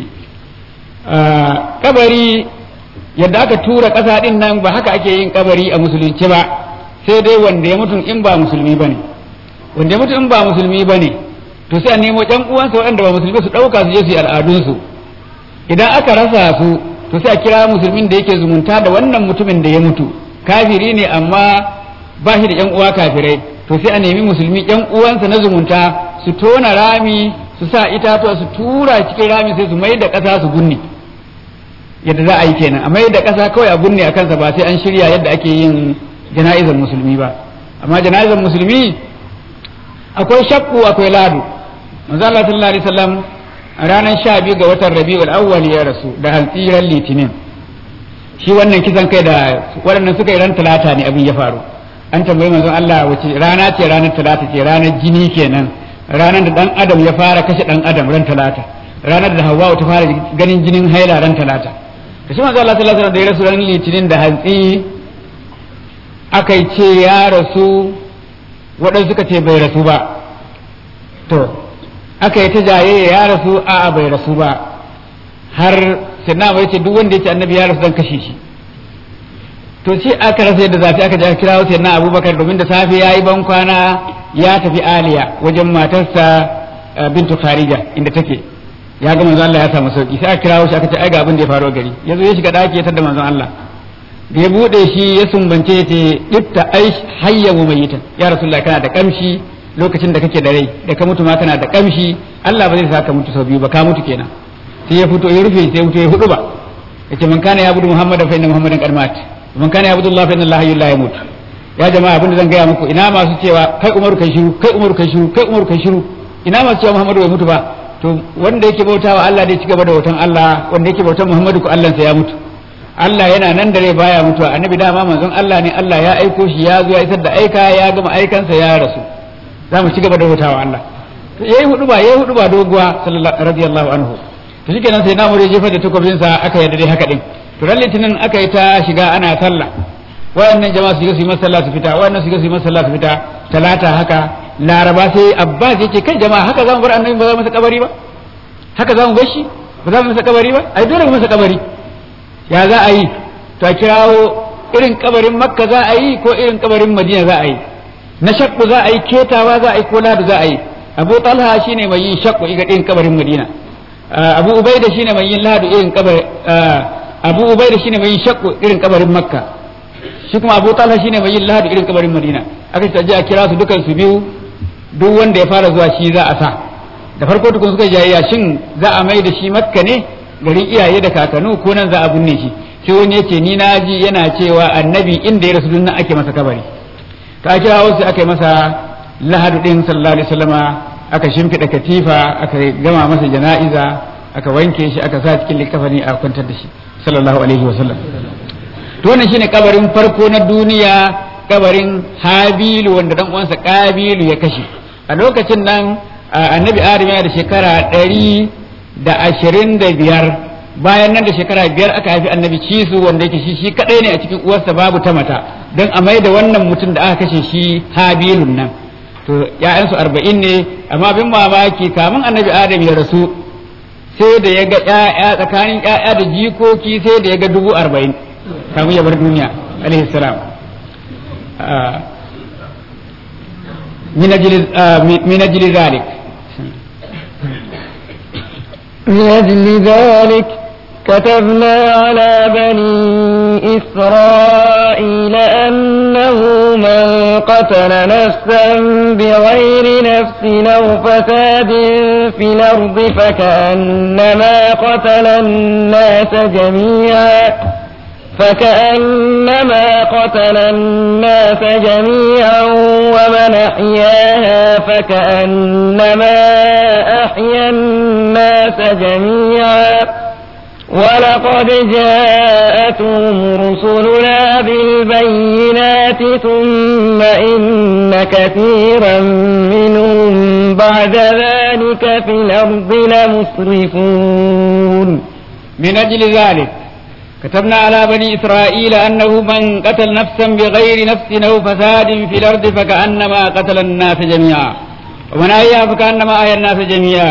kabari yadda aka tura ƙasa ɗin nan ba haka ake yin kabari a musulunci ba sai dai wanda ya mutum in ba musulmi ba ne wanda ya mutum in ba musulmi ba ne to sai a nemo ƴan uwansa waɗanda ba musulmi su ɗauka su je su yi al'adunsu idan aka rasa su to sai a kira musulmin da yake zumunta da wannan mutumin da ya mutu kafiri ne amma ba shi da ƴan uwa kafirai to sai a nemi musulmi ƴan uwansa na zumunta su tona rami su sa itatuwa su tura cikin rami sai su mai da ƙasa su gunne yadda za a yi kenan a mai da ƙasa kawai a gunne a kansa ba sai an shirya yadda ake yin jana'izar musulmi ba amma jana'izar musulmi akwai shakku akwai ladu manzo Allah sallallahu alaihi wasallam a ranar sha biyu ga watan rabi'ul awwal ya rasu da hantsiran litinin shi wannan kisan kai da waɗannan suka yi ran talata ne abin ya faru an tambayi manzon Allah wace rana ce ranar talata ce ranar jini kenan ranar da dan adam ya fara kashe dan adam ran talata ranar da Hawwa ta fara ganin jinin haila ran talata da shi manzo Allah sallallahu alaihi wasallam da ya rasu ran litinin da hantsi aka ce ya rasu waɗansu suka ce bai rasu ba to aka yi ta jayayya ya rasu a'a bai rasu ba har sinna bai ce duk wanda ya ce annabi ya rasu zan kashe shi to shi aka rasa yadda zafi aka je kira sai na abubakar domin da safe ya yi ban kwana ya tafi aliya wajen matarsa bintu kharija inda take ya ga manzon Allah ya samu sauki sai aka kirawo shi aka ce ai ga abin da ya faru gari yazo ya shiga daki ya tada manzon Allah da ya bude shi ya sumbance ya ce dibta aish hayya wa mayitan ya rasulullah kana da kamshi lokacin da kake da rai da ka mutu ma kana da kamshi Allah ba zai saka mutu sau biyu ba ka mutu kenan sai ya fito ya rufe sai ya fito ya hudu ba yace man kana ya budu muhammadan fa inna muhammadan qad mat man kana ya budu allah fa inna allah hayyul la yamut ya jama'a abinda zan gaya muku ina masu cewa kai umaru kai shiru kai umaru kai shiru kai umaru kai shiru ina masu cewa muhammadu bai mutu ba to wanda yake bautawa Allah dai ci gaba da bautan Allah wanda yake bautan muhammadu ko Allah sa ya mutu Allah yana nan da rai baya mutuwa annabi dama manzon Allah ne Allah ya aiko shi ya zo ya isar da aika ya gama aikansa ya rasu za mu ci gaba da bautawa Allah to yayi hudu ba yayi hudu ba doguwa sallallahu radiyallahu anhu to shikenan sai namu ya jefa da takobin sa aka yarda dai haka din to ran litinin aka yi ta shiga ana sallah wayannan jama'a su shiga su yi masallah su fita wayannan su shiga su yi masallah su fita talata haka laraba sai abbas yake kai jama'a haka zamu bar annabi ba za mu masa kabari ba haka zamu bar shi ba za mu masa kabari ba ai dole mu masa kabari ya za a yi to a kirawo irin kabarin makka za a yi ko irin kabarin madina za a yi na shakku za a yi ketawa za a yi ko ladu za a yi abu talha shine mai yin shakku iga irin kabarin madina abu ubaida shine mai yin ladu irin kabar abu ubaida shine mai yin shakku irin kabarin makka shi kuma abu talha shine mai yin ladu irin kabarin madina aka ce a kira su dukan su biyu duk wanda ya fara zuwa shi za a sa da farko tukun suka jayayya shin za a mai da shi makka ne garin iyaye da kakanu ko nan za a binne shi sai wani ya ce ni na ji yana cewa annabi inda ya rasu nan ake masa kabari ta kira wasu aka yi masa lahadu din sallallahu alaihi wasallama aka shimfiɗa katifa aka gama masa jana'iza aka wanke shi aka sa cikin likafani a kwantar da shi sallallahu alaihi wasallam to wannan shine kabarin farko na duniya kabarin habilu wanda dan uwansa kabilu ya kashe a lokacin nan annabi adam yana da shekara ɗari da ashirin da biyar bayan nan da shekara biyar aka haifi annabi cisu wanda yake shi shi kadai ne a cikin uwarsa babu ta mata don a mai da wannan mutum da aka kashe shi habilun nan to ya'yansu arba'in ne amma bin mamaki kamun annabi adam ya rasu sai da ya ga ƴaƴa tsakanin ƴaƴa da jikoki sai da ya ga dubu arba'in kamun ya bar duniya alaihi salam min ajli zalik من أجل ذلك كتبنا على بني إسرائيل أنه من قتل نفسا بغير نفس أو فساد في الأرض فكأنما قتل الناس جميعا فكأنما قتل الناس جميعا ومن أحياها فكأنما أحيا الناس جميعا ولقد جاءتهم رسلنا بالبينات ثم إن كثيرا منهم بعد ذلك في الأرض لمسرفون من أجل ذلك كتبنا على بني إسرائيل أنه من قتل نفسا بغير نفس أو فساد في الأرض فكأنما قتل الناس جميعا ومن أحيا فكأنما أحيا الناس جميعا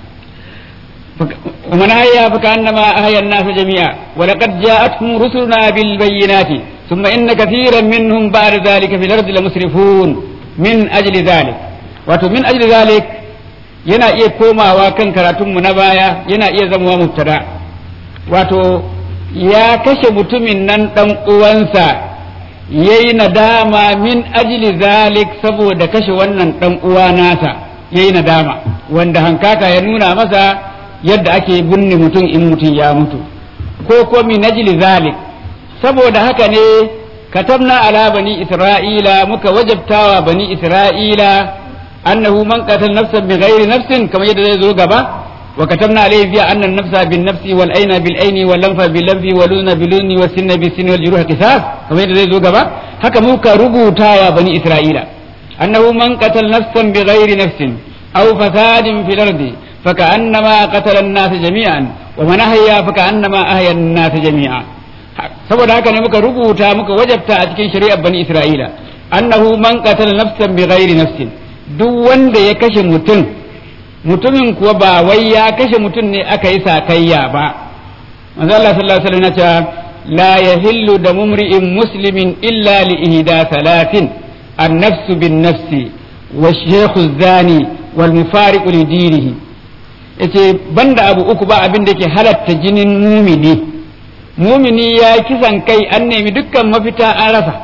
ومن أحيا فكأنما أحيا الناس جميعا ولقد جاءتهم رسلنا بالبينات ثم إن كثيرا منهم بعد ذلك في الأرض لمسرفون من أجل ذلك wato min ajli zalik yana iya komawa kan karatunmu na baya yana iya zama mubtada wato ya kashe mutumin nan ɗan uwansa ya yi nadama min ajili zalik saboda kashe wannan ɗan uwa nasa ya yi nadama wanda hankaka ya nuna masa yadda ake binne mutum in mutum ya mutu ko ko min ajili zalik saboda haka ne katabna ala bani isra'ila muka wajabtawa bani isra'ila annahu man qatala nafsan bighairi nafsin kamar yadda zai zo gaba وكتبنا عليه فيها أن النفس بالنفس والعين بالعين واللنف باللنف واللون باللون والسن بالسن والجروح قصاص كما يدري زو غبا haka muka rubuta wa bani isra'ila annahu man qatal nafsan bighairi nafsin aw fasadin fil ardi faka'annama qatala an-nas jami'an wa man ahya faka'annama ahya an-nas jami'a saboda haka ne muka rubuta muka wajabta a cikin shari'ar bani isra'ila annahu man qatala nafsan bighairi nafsin duk wanda ya kashe mutum mutumin kuwa ba wai ya kashe mutum ne aka yi sakayya ba manzo Allah sallallahu alaihi wasallam ya la yahillu da mumri'in muslimin illa li ihda salatin an-nafs bin nafsi wa shaykhu zani wal mufariqu li dinihi yace banda abu uku ba abin da ke halatta jinin mumini mumini ya kisan kai an nemi dukkan mafita an rasa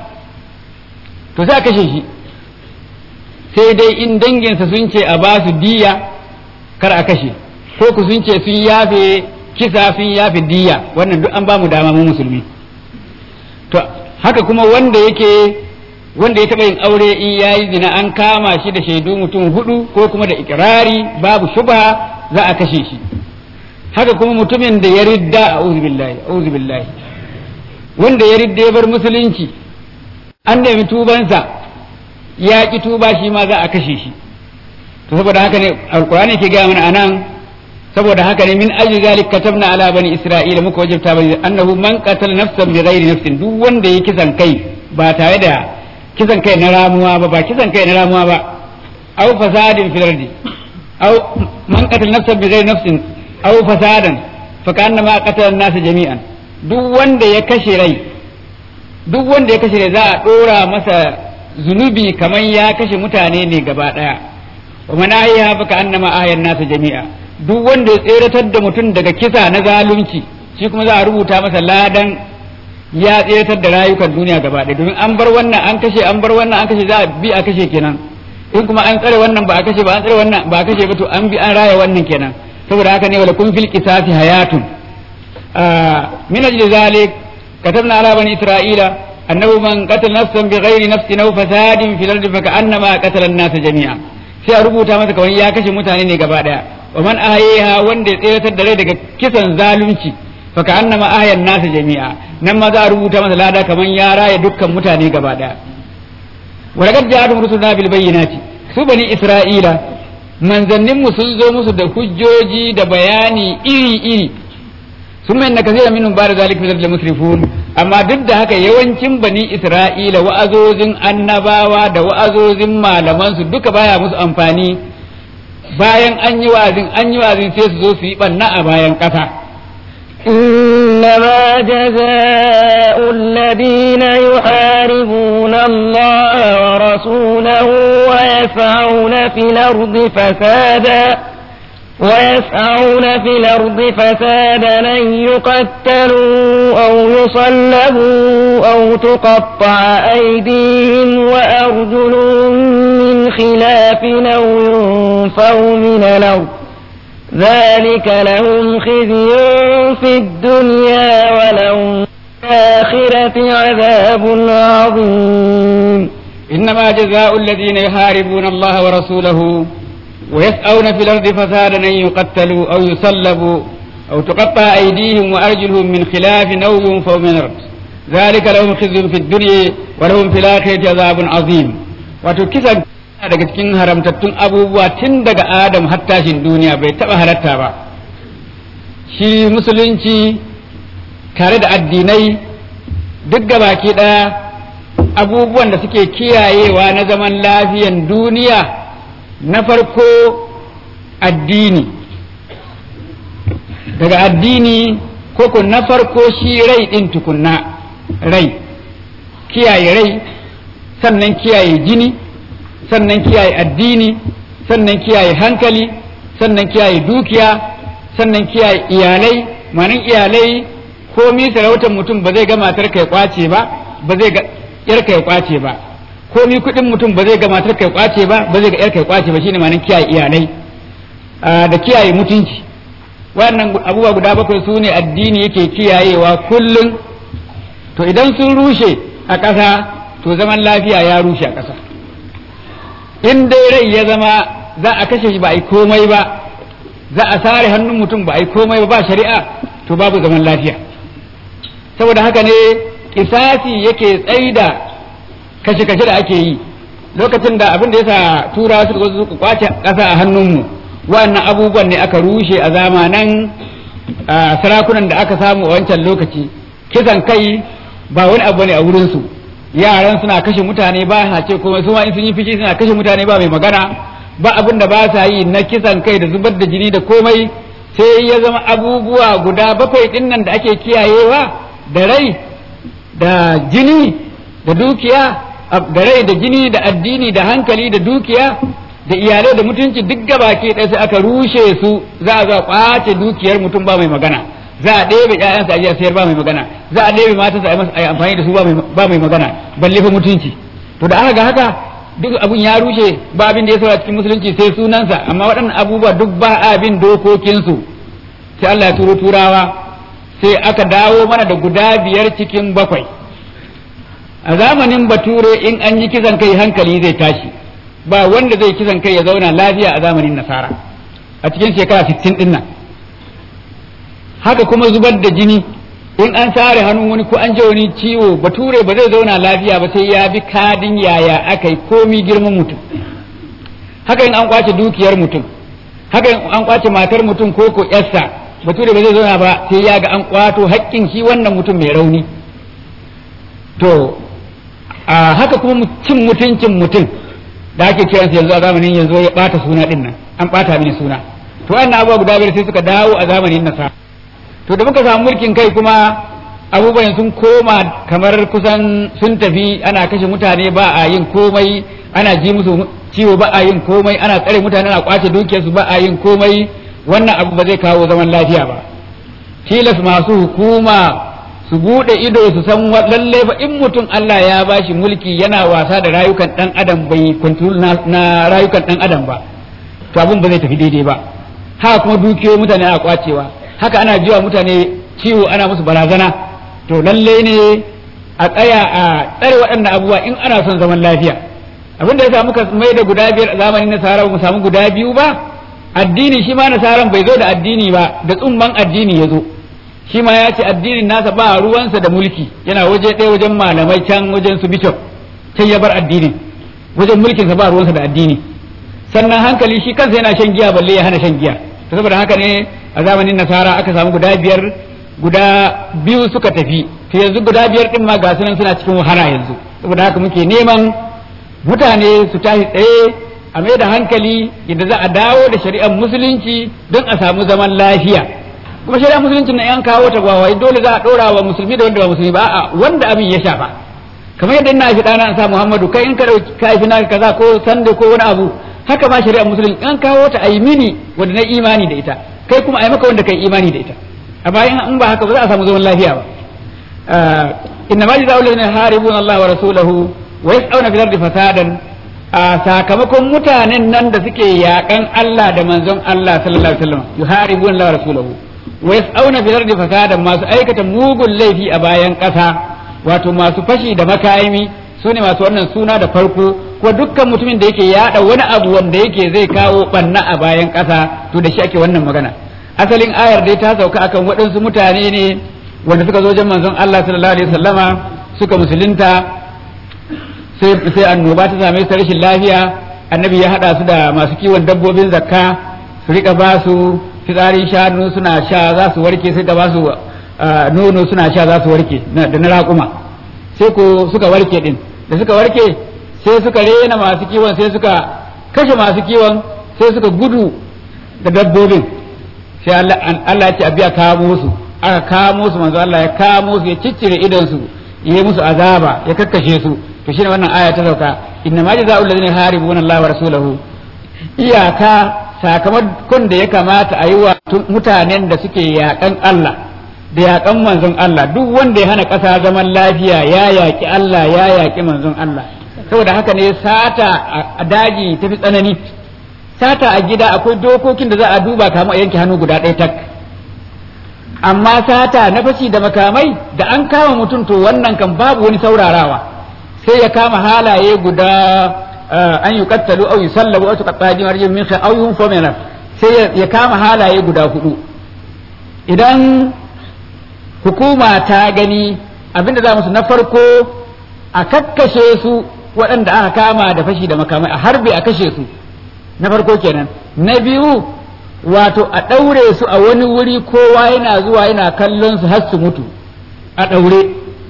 to sai a kashe shi sai dai in danginsa sun ce a ba su diya kar a kashe ko ku sun ce sun yafe kisa sun yafe diya wannan duk an ba mu dama mu musulmi to haka kuma wanda yake wanda ya taɓa yin aure in ya yi zina an kama shi da shaidu mutum hudu ko kuma da ikirari babu shubha za a kashe shi haka kuma mutumin da ya ridda a billahi billahi wanda ya ridda ya bar musulunci an nemi tubansa ya ki tuba shi ma za a kashe shi to saboda haka ne alkur'ani ke gaya mana anan saboda haka ne min ajli zalik katabna ala bani isra'ila muka wajabta bani annahu man qatala nafsan bi ghairi nafsin duk wanda ya kisan kai ba tare da kisan kai na ramuwa ba ba kisan kai na ramuwa ba aw fasadin fil ardi aw man qatala nafsan bi ghairi nafsin aw fasadan fa kana ma qatala an-nas jami'an duk wanda ya kashe rai duk wanda ya kashe rai za a dora masa zunubi kamar ya kashe mutane ne gaba daya wa man ahya fa kana ma ahya an-nas jami'a duk wanda ya tseratar da mutum daga kisa na zalunci shi kuma za a rubuta masa ladan ya tseratar da rayukan duniya gaba ɗaya domin an bar wannan an kashe an bar wannan an kashe za a bi a kashe kenan in kuma an tsare wannan ba a kashe ba an tsare wannan ba a kashe ba to an bi an raya wannan kenan saboda haka ne wala kun fil qisasi hayatun min ajli zalik katabna ala bani isra'ila annahu man qatala nafsan bighairi nafsin aw fasadin fil ardi fa ka'annama qatala an-nas jami'a sai a rubuta masa kawai ya kashe mutane ne gaba daya wa man ahyaha wanda ya tsiratar da rai daga kisan zalunci fa ka'annama ahya an-nas jami'a nan ma za a rubuta masa lada kaman ya raya dukkan mutane gaba daya wa laqad ja'atuhum rusuluna bil bayyinati su bani isra'ila manzannin mu sun zo musu da hujjoji da bayani iri iri sun mai na kasira minhum ba da zalik min musrifun amma duk da haka yawancin bani isra'ila wa'azozin annabawa da wa'azozin malaman su duka baya musu amfani bayan an yi wa'azin an yi wa'azin sai su zo su yi banna a bayan ƙasa إنما جزاء الذين يحاربون الله ورسوله ويسعون في الأرض فسادا ويسعون في الأرض فسادا أن يقتلوا أو يصلبوا أو تقطع أيديهم وأرجلهم من خلاف أو ينفوا من الأرض ذلك لهم خزي في الدنيا ولهم في الآخرة عذاب عظيم إنما جزاء الذين يحاربون الله ورسوله ويسعون في الأرض فسادا أن يقتلوا أو يصلبوا أو تقطع أيديهم وأرجلهم من خلاف أو ينفوا من الأرض ذلك لهم خزي في الدنيا ولهم في الآخرة عذاب عظيم وتكسر daga cikin haramtattun abubuwa tun daga Adam har tashin duniya bai taɓa halatta ba shi musulunci tare da addinai duk da baki ɗaya abubuwan da suke kiyayewa na zaman lafiyan duniya na farko addini daga addini koko na farko shi rai ɗin tukunna rai kiyaye rai sannan kiyaye jini sannan kiyaye addini sannan kiyaye hankali sannan kiyaye dukiya sannan kiyaye iyalai manin iyalai komi sarautar mutum ba zai ga matar kai kwace ba ba zai ga yar kai kwace ba komi kuɗin mutum ba zai ga matar kai kwace ba ba zai ga yar kai kwace ba shine manin kiyaye iyalai da kiyaye mutunci wannan abubuwa guda bakwai su ne addini yake kiyayewa kullum to idan sun rushe a ƙasa to zaman lafiya ya rushe a ƙasa in dai rai ya zama za a kashe shi ba a yi komai ba za a sare hannun mutum ba a yi komai ba ba shari'a to babu zaman lafiya saboda haka ne kisasi yake tsaida kashe-kashe da ake yi lokacin da abin da ya sa turawa suka zo suka kwace ƙasa a hannunmu wannan abubuwan ne aka rushe a zamanan sarakunan da aka samu a wancan lokaci kisan kai ba wani abu ne a wurinsu yaran suna kashe mutane ba sa ce komai su ma in sun yi fishi suna kashe mutane ba mai magana ba abin da ba sa yi na kisan kai da zubar da jini da komai sai ya zama abubuwa guda bakwai din nan da ake kiyayewa da rai da jini da dukiya da rai da jini da addini da hankali da dukiya da iyalai da mutunci duk gabaki ɗaya sai aka rushe su za a zo a kwace dukiyar mutum ba mai magana za a ɗebe ƴaƴansa a sayar ba mai magana za a ɗebe matansa a yi amfani da su ba mai magana balle fa mutunci to da aka ga haka duk abun ya rushe ba abin da ya saura cikin musulunci sai sunansa amma waɗannan abubuwa duk ba abin dokokinsu sai Allah ya turo turawa sai aka dawo mana da guda biyar cikin bakwai a zamanin bature in an yi kisan kai hankali zai tashi ba wanda zai kisan kai ya zauna lafiya a zamanin nasara a cikin shekara 60 din nan haka kuma zubar da jini in an sare hannun wani ko an je wani ciwo bature ba zai zauna lafiya ba sai ya bi kadin yaya aka yi komi girman mutum haka in an kwace dukiyar mutum haka in an kwace matar mutum ko ko yarsa bature ba zai zauna ba sai ya ga an kwato haƙƙin shi wannan mutum mai rauni to a haka kuma cin mutuncin mutum da ake kiransa yanzu a zamanin yanzu ya bata suna din nan an bata mini suna to wannan abubuwa guda biyar sai suka dawo a zamanin nasa to da muka samu mulkin kai kuma abubuwan sun koma kamar kusan sun tafi ana kashe mutane ba a yin komai ana ji musu ciwo ba a yin komai ana tsare mutane ana kwace dukiyarsu ba a yin komai wannan abu ba zai kawo zaman lafiya ba tilas masu hukuma su bude ido su san lalle fa in mutum Allah ya bashi mulki yana wasa da rayukan dan adam bai control na, na rayukan dan adam ba to abun ba zai tafi daidai ba haka kuma dukiyoyi mutane ana kwacewa haka ana jiwa mutane ciwo ana musu barazana to lalle ne a tsaya a tsare waɗannan abubuwa in ana son zaman lafiya abin da ya samu muka mai da guda biyar a zamanin nasara ba mu samu guda biyu ba addini shi ma nasaran bai zo da addini ba da tsumman addini ya zo shi ma ya ce addinin nasa ba ruwansa da mulki yana waje ɗaya wajen malamai can wajen su bishop can ya bar addinin wajen mulkinsa ba ruwansa da addini sannan hankali shi kansa yana shan giya balle ya hana shan giya to saboda haka ne a zamanin nasara aka samu guda biyar guda biyu suka tafi to yanzu guda biyar din ma ga sunan suna cikin wahala yanzu saboda haka muke neman mutane su tashi tsaye a mai da hankali yadda za a dawo da shari'ar musulunci don a samu zaman lafiya kuma shari'ar musulunci na yan kawo ta gwawai dole za a ɗora wa musulmi da wanda ba musulmi ba a wanda abin ya shafa kamar yadda ina fi ɗana sa muhammadu kai in ka ɗauki ka fi naka kaza ko sande ko wani abu haka ma shari'ar musulunci in kawo ta a yi mini wanda na imani da ita kai kuma a yi maka wanda kai imani da ita amma in ba haka ba za a samu zaman lafiya ba inna ma jazaa'u alladhina yuharibuna Allah wa rasulahu wa yas'una fil ardi fasadan a sakamakon mutanen nan da suke yakan Allah da manzon Allah sallallahu alaihi wasallam yuharibuna Allah wa rasulahu wa yas'una fil ardi fasadan masu aikata mugun laifi a bayan ƙasa wato masu fashi da makayimi su ne masu wannan suna da farko ko dukkan mutumin da yake yada wani abu wanda yake zai kawo banna a bayan ƙasa to da shi ake wannan magana asalin ayar dai ta sauka akan waɗansu mutane ne wanda suka zo wajen manzon Allah sallallahu alaihi wasallama suka musulunta sai sai annoba ta same su rashin lafiya annabi ya hada su da masu kiwon dabbobin zakka su rika ba su fitsarin shanu suna sha za su warke sai ka ba su nono suna sha za su warke da na raƙuma sai ko suka warke din da suka warke sai suka rena masu kiwon sai suka kashe masu kiwon sai suka gudu da dabbobin sai Allah ya ce a biya kamo su aka kamo su manzo Allah ya kamo su ya ciccire idon su yi musu azaba ya kakkashe su to shine wannan aya ta sauka inna ma jazaa'u alladhina haribuna Allah wa rasulahu iyaka sakamakon da ya kamata a yi wa mutanen da suke yakan Allah da yakan manzon Allah duk wanda ya hana ƙasa zaman lafiya ya yaki Allah ya yaki manzon Allah saboda haka ne sata a daji tafi tsanani sata a gida akwai dokokin da za a duba kamar a yanke hannu guda ɗaya tak amma sata na fashi da makamai da an kama mutum to wannan kan babu wani saurarawa sai ya kama halaye guda an yi kattalu au yi sallabu au tuqatta jin arjin min au yun fomena sai ya kama halaye guda hudu idan hukuma ta gani abinda za musu na farko a kakkashe su waɗanda aka kama da fashi da makamai a harbe a kashe su na farko kenan na biyu wato a ɗaure su a wani wuri kowa yana zuwa yana kallon su har su mutu a ɗaure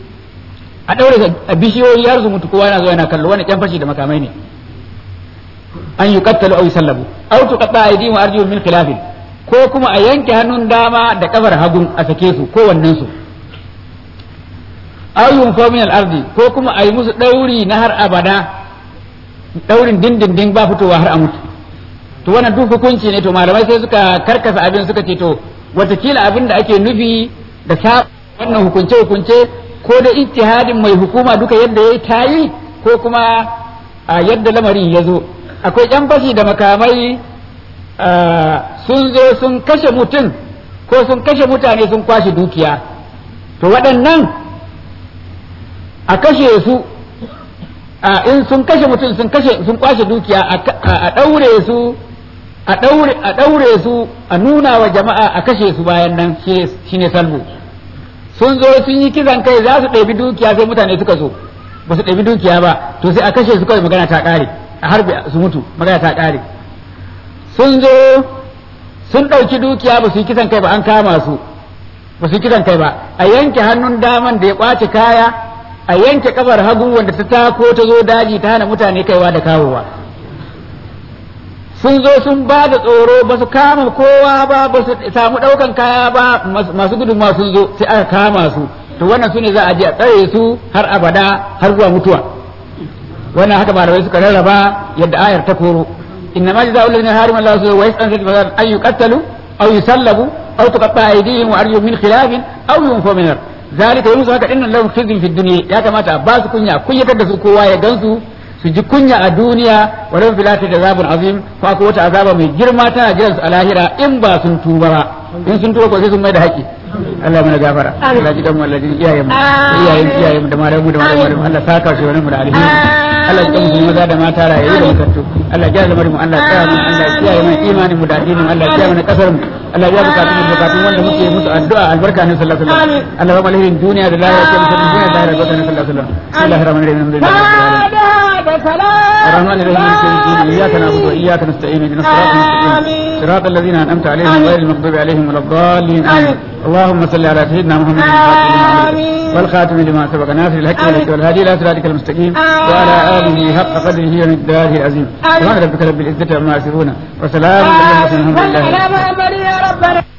a ɗaure a bishiyoyi har su mutu kowa yana zuwa yana kallo wani ƙyan fashi da makamai ne an yi kattalu au sallabu au tu qatta aydihim wa arjuluhum min khilafin ko kuma a yanke hannun dama da kafar hagun a sake su ko wannan su aw yunfa min al-ardi ko kuma a yi musu ɗauri na har abada ɗaurin dindindin ba fitowa har a mutu to wannan duk hukunci ne to malamai sai suka karkasa abin suka ce to watakila abin da ake nufi da sa wannan hukunce hukunce ko da ijtihadin mai hukuma duka yadda ya ta yi ko kuma a yadda lamarin ya zo akwai yan fashi da makamai sun zo sun kashe mutum ko sun kashe mutane sun kwashe dukiya to waɗannan a kashe su a in sun kashe mutum sun kashe sun kwashe dukiya a ɗaure su a ɗaure a ɗaure su a nuna wa jama'a a kashe su bayan nan shine salbu sun zo sun yi kisan kai za su ɗabi dukiya sai mutane suka zo ba su ɗabi dukiya ba to sai a kashe su kawai magana ta ƙare a harbe su mutu magana ta ƙare sun zo sun ɗauki dukiya ba su yi kisan kai ba an kama su ba su yi kisan kai ba a yanke hannun daman da ya ƙwace kaya a yanke kafar hagu wanda ta tako ta zo daji ta hana mutane kaiwa da kawowa sun zo sun ba da tsoro ba su kama kowa ba ba su samu ɗaukan kaya ba masu gudunmawa sun zo sai aka kama su to wannan su ne za a je a tsare su har abada har zuwa mutuwa wannan haka malamai suka rarraba yadda ayar ta koro inna ma jazaa'u alladhina harima Allahu wa yas'an fil fasad an yuqattalu aw yusallabu aw tuqatta aydihim wa arjuluhum min khilafin aw yunfaw min ard zalika yanzu haka dinnan lahum khizyun fid dunya ya kamata a ba su kunya kunyatar da su kowa ya gansu su ji kunya a duniya wa lahum fil akhirati azabun azim ko akwai wata azaba mai girma tana jiran su a lahira in ba sun tuba ba in sun tuba ko sai sun mai da haƙi Allah mana gafara Allah ji kanmu Allah ji iyayen mu iyayen iyayen mu da malamu mu da malamu mu Allah saka shi wani mu da alheri Allah ji kanmu maza da mata rayu da mutattu Allah ya zama mu Allah tsaya mu Allah kiyaye mu imanin mu da addinin mu Allah kiyaye mu kasar mu Allah ya bukatu mu bukatun wanda muke musu addu'a albarka ne sallallahu alaihi wasallam Allah ya ba alherin duniya da lahira ke musu duniya da lahira ga sallallahu alaihi wasallam Bismillahir rahmanir rahim alhamdulillah الرحمن الرحيم مالك يوم الدين اياك نعبد واياك نستعين اهدنا الصراط المستقيم صراط الذين انعمت عليهم غير المغضوب عليهم ولا الضالين امين اللهم صل على سيدنا محمد والخاتم لما سبق ناصر الحق والهدى والهادي الى صراطك المستقيم وعلى اله حق قدره ومقداره العظيم سبحان ربك رب العزه عما يصفون وسلام على المرسلين الحمد لله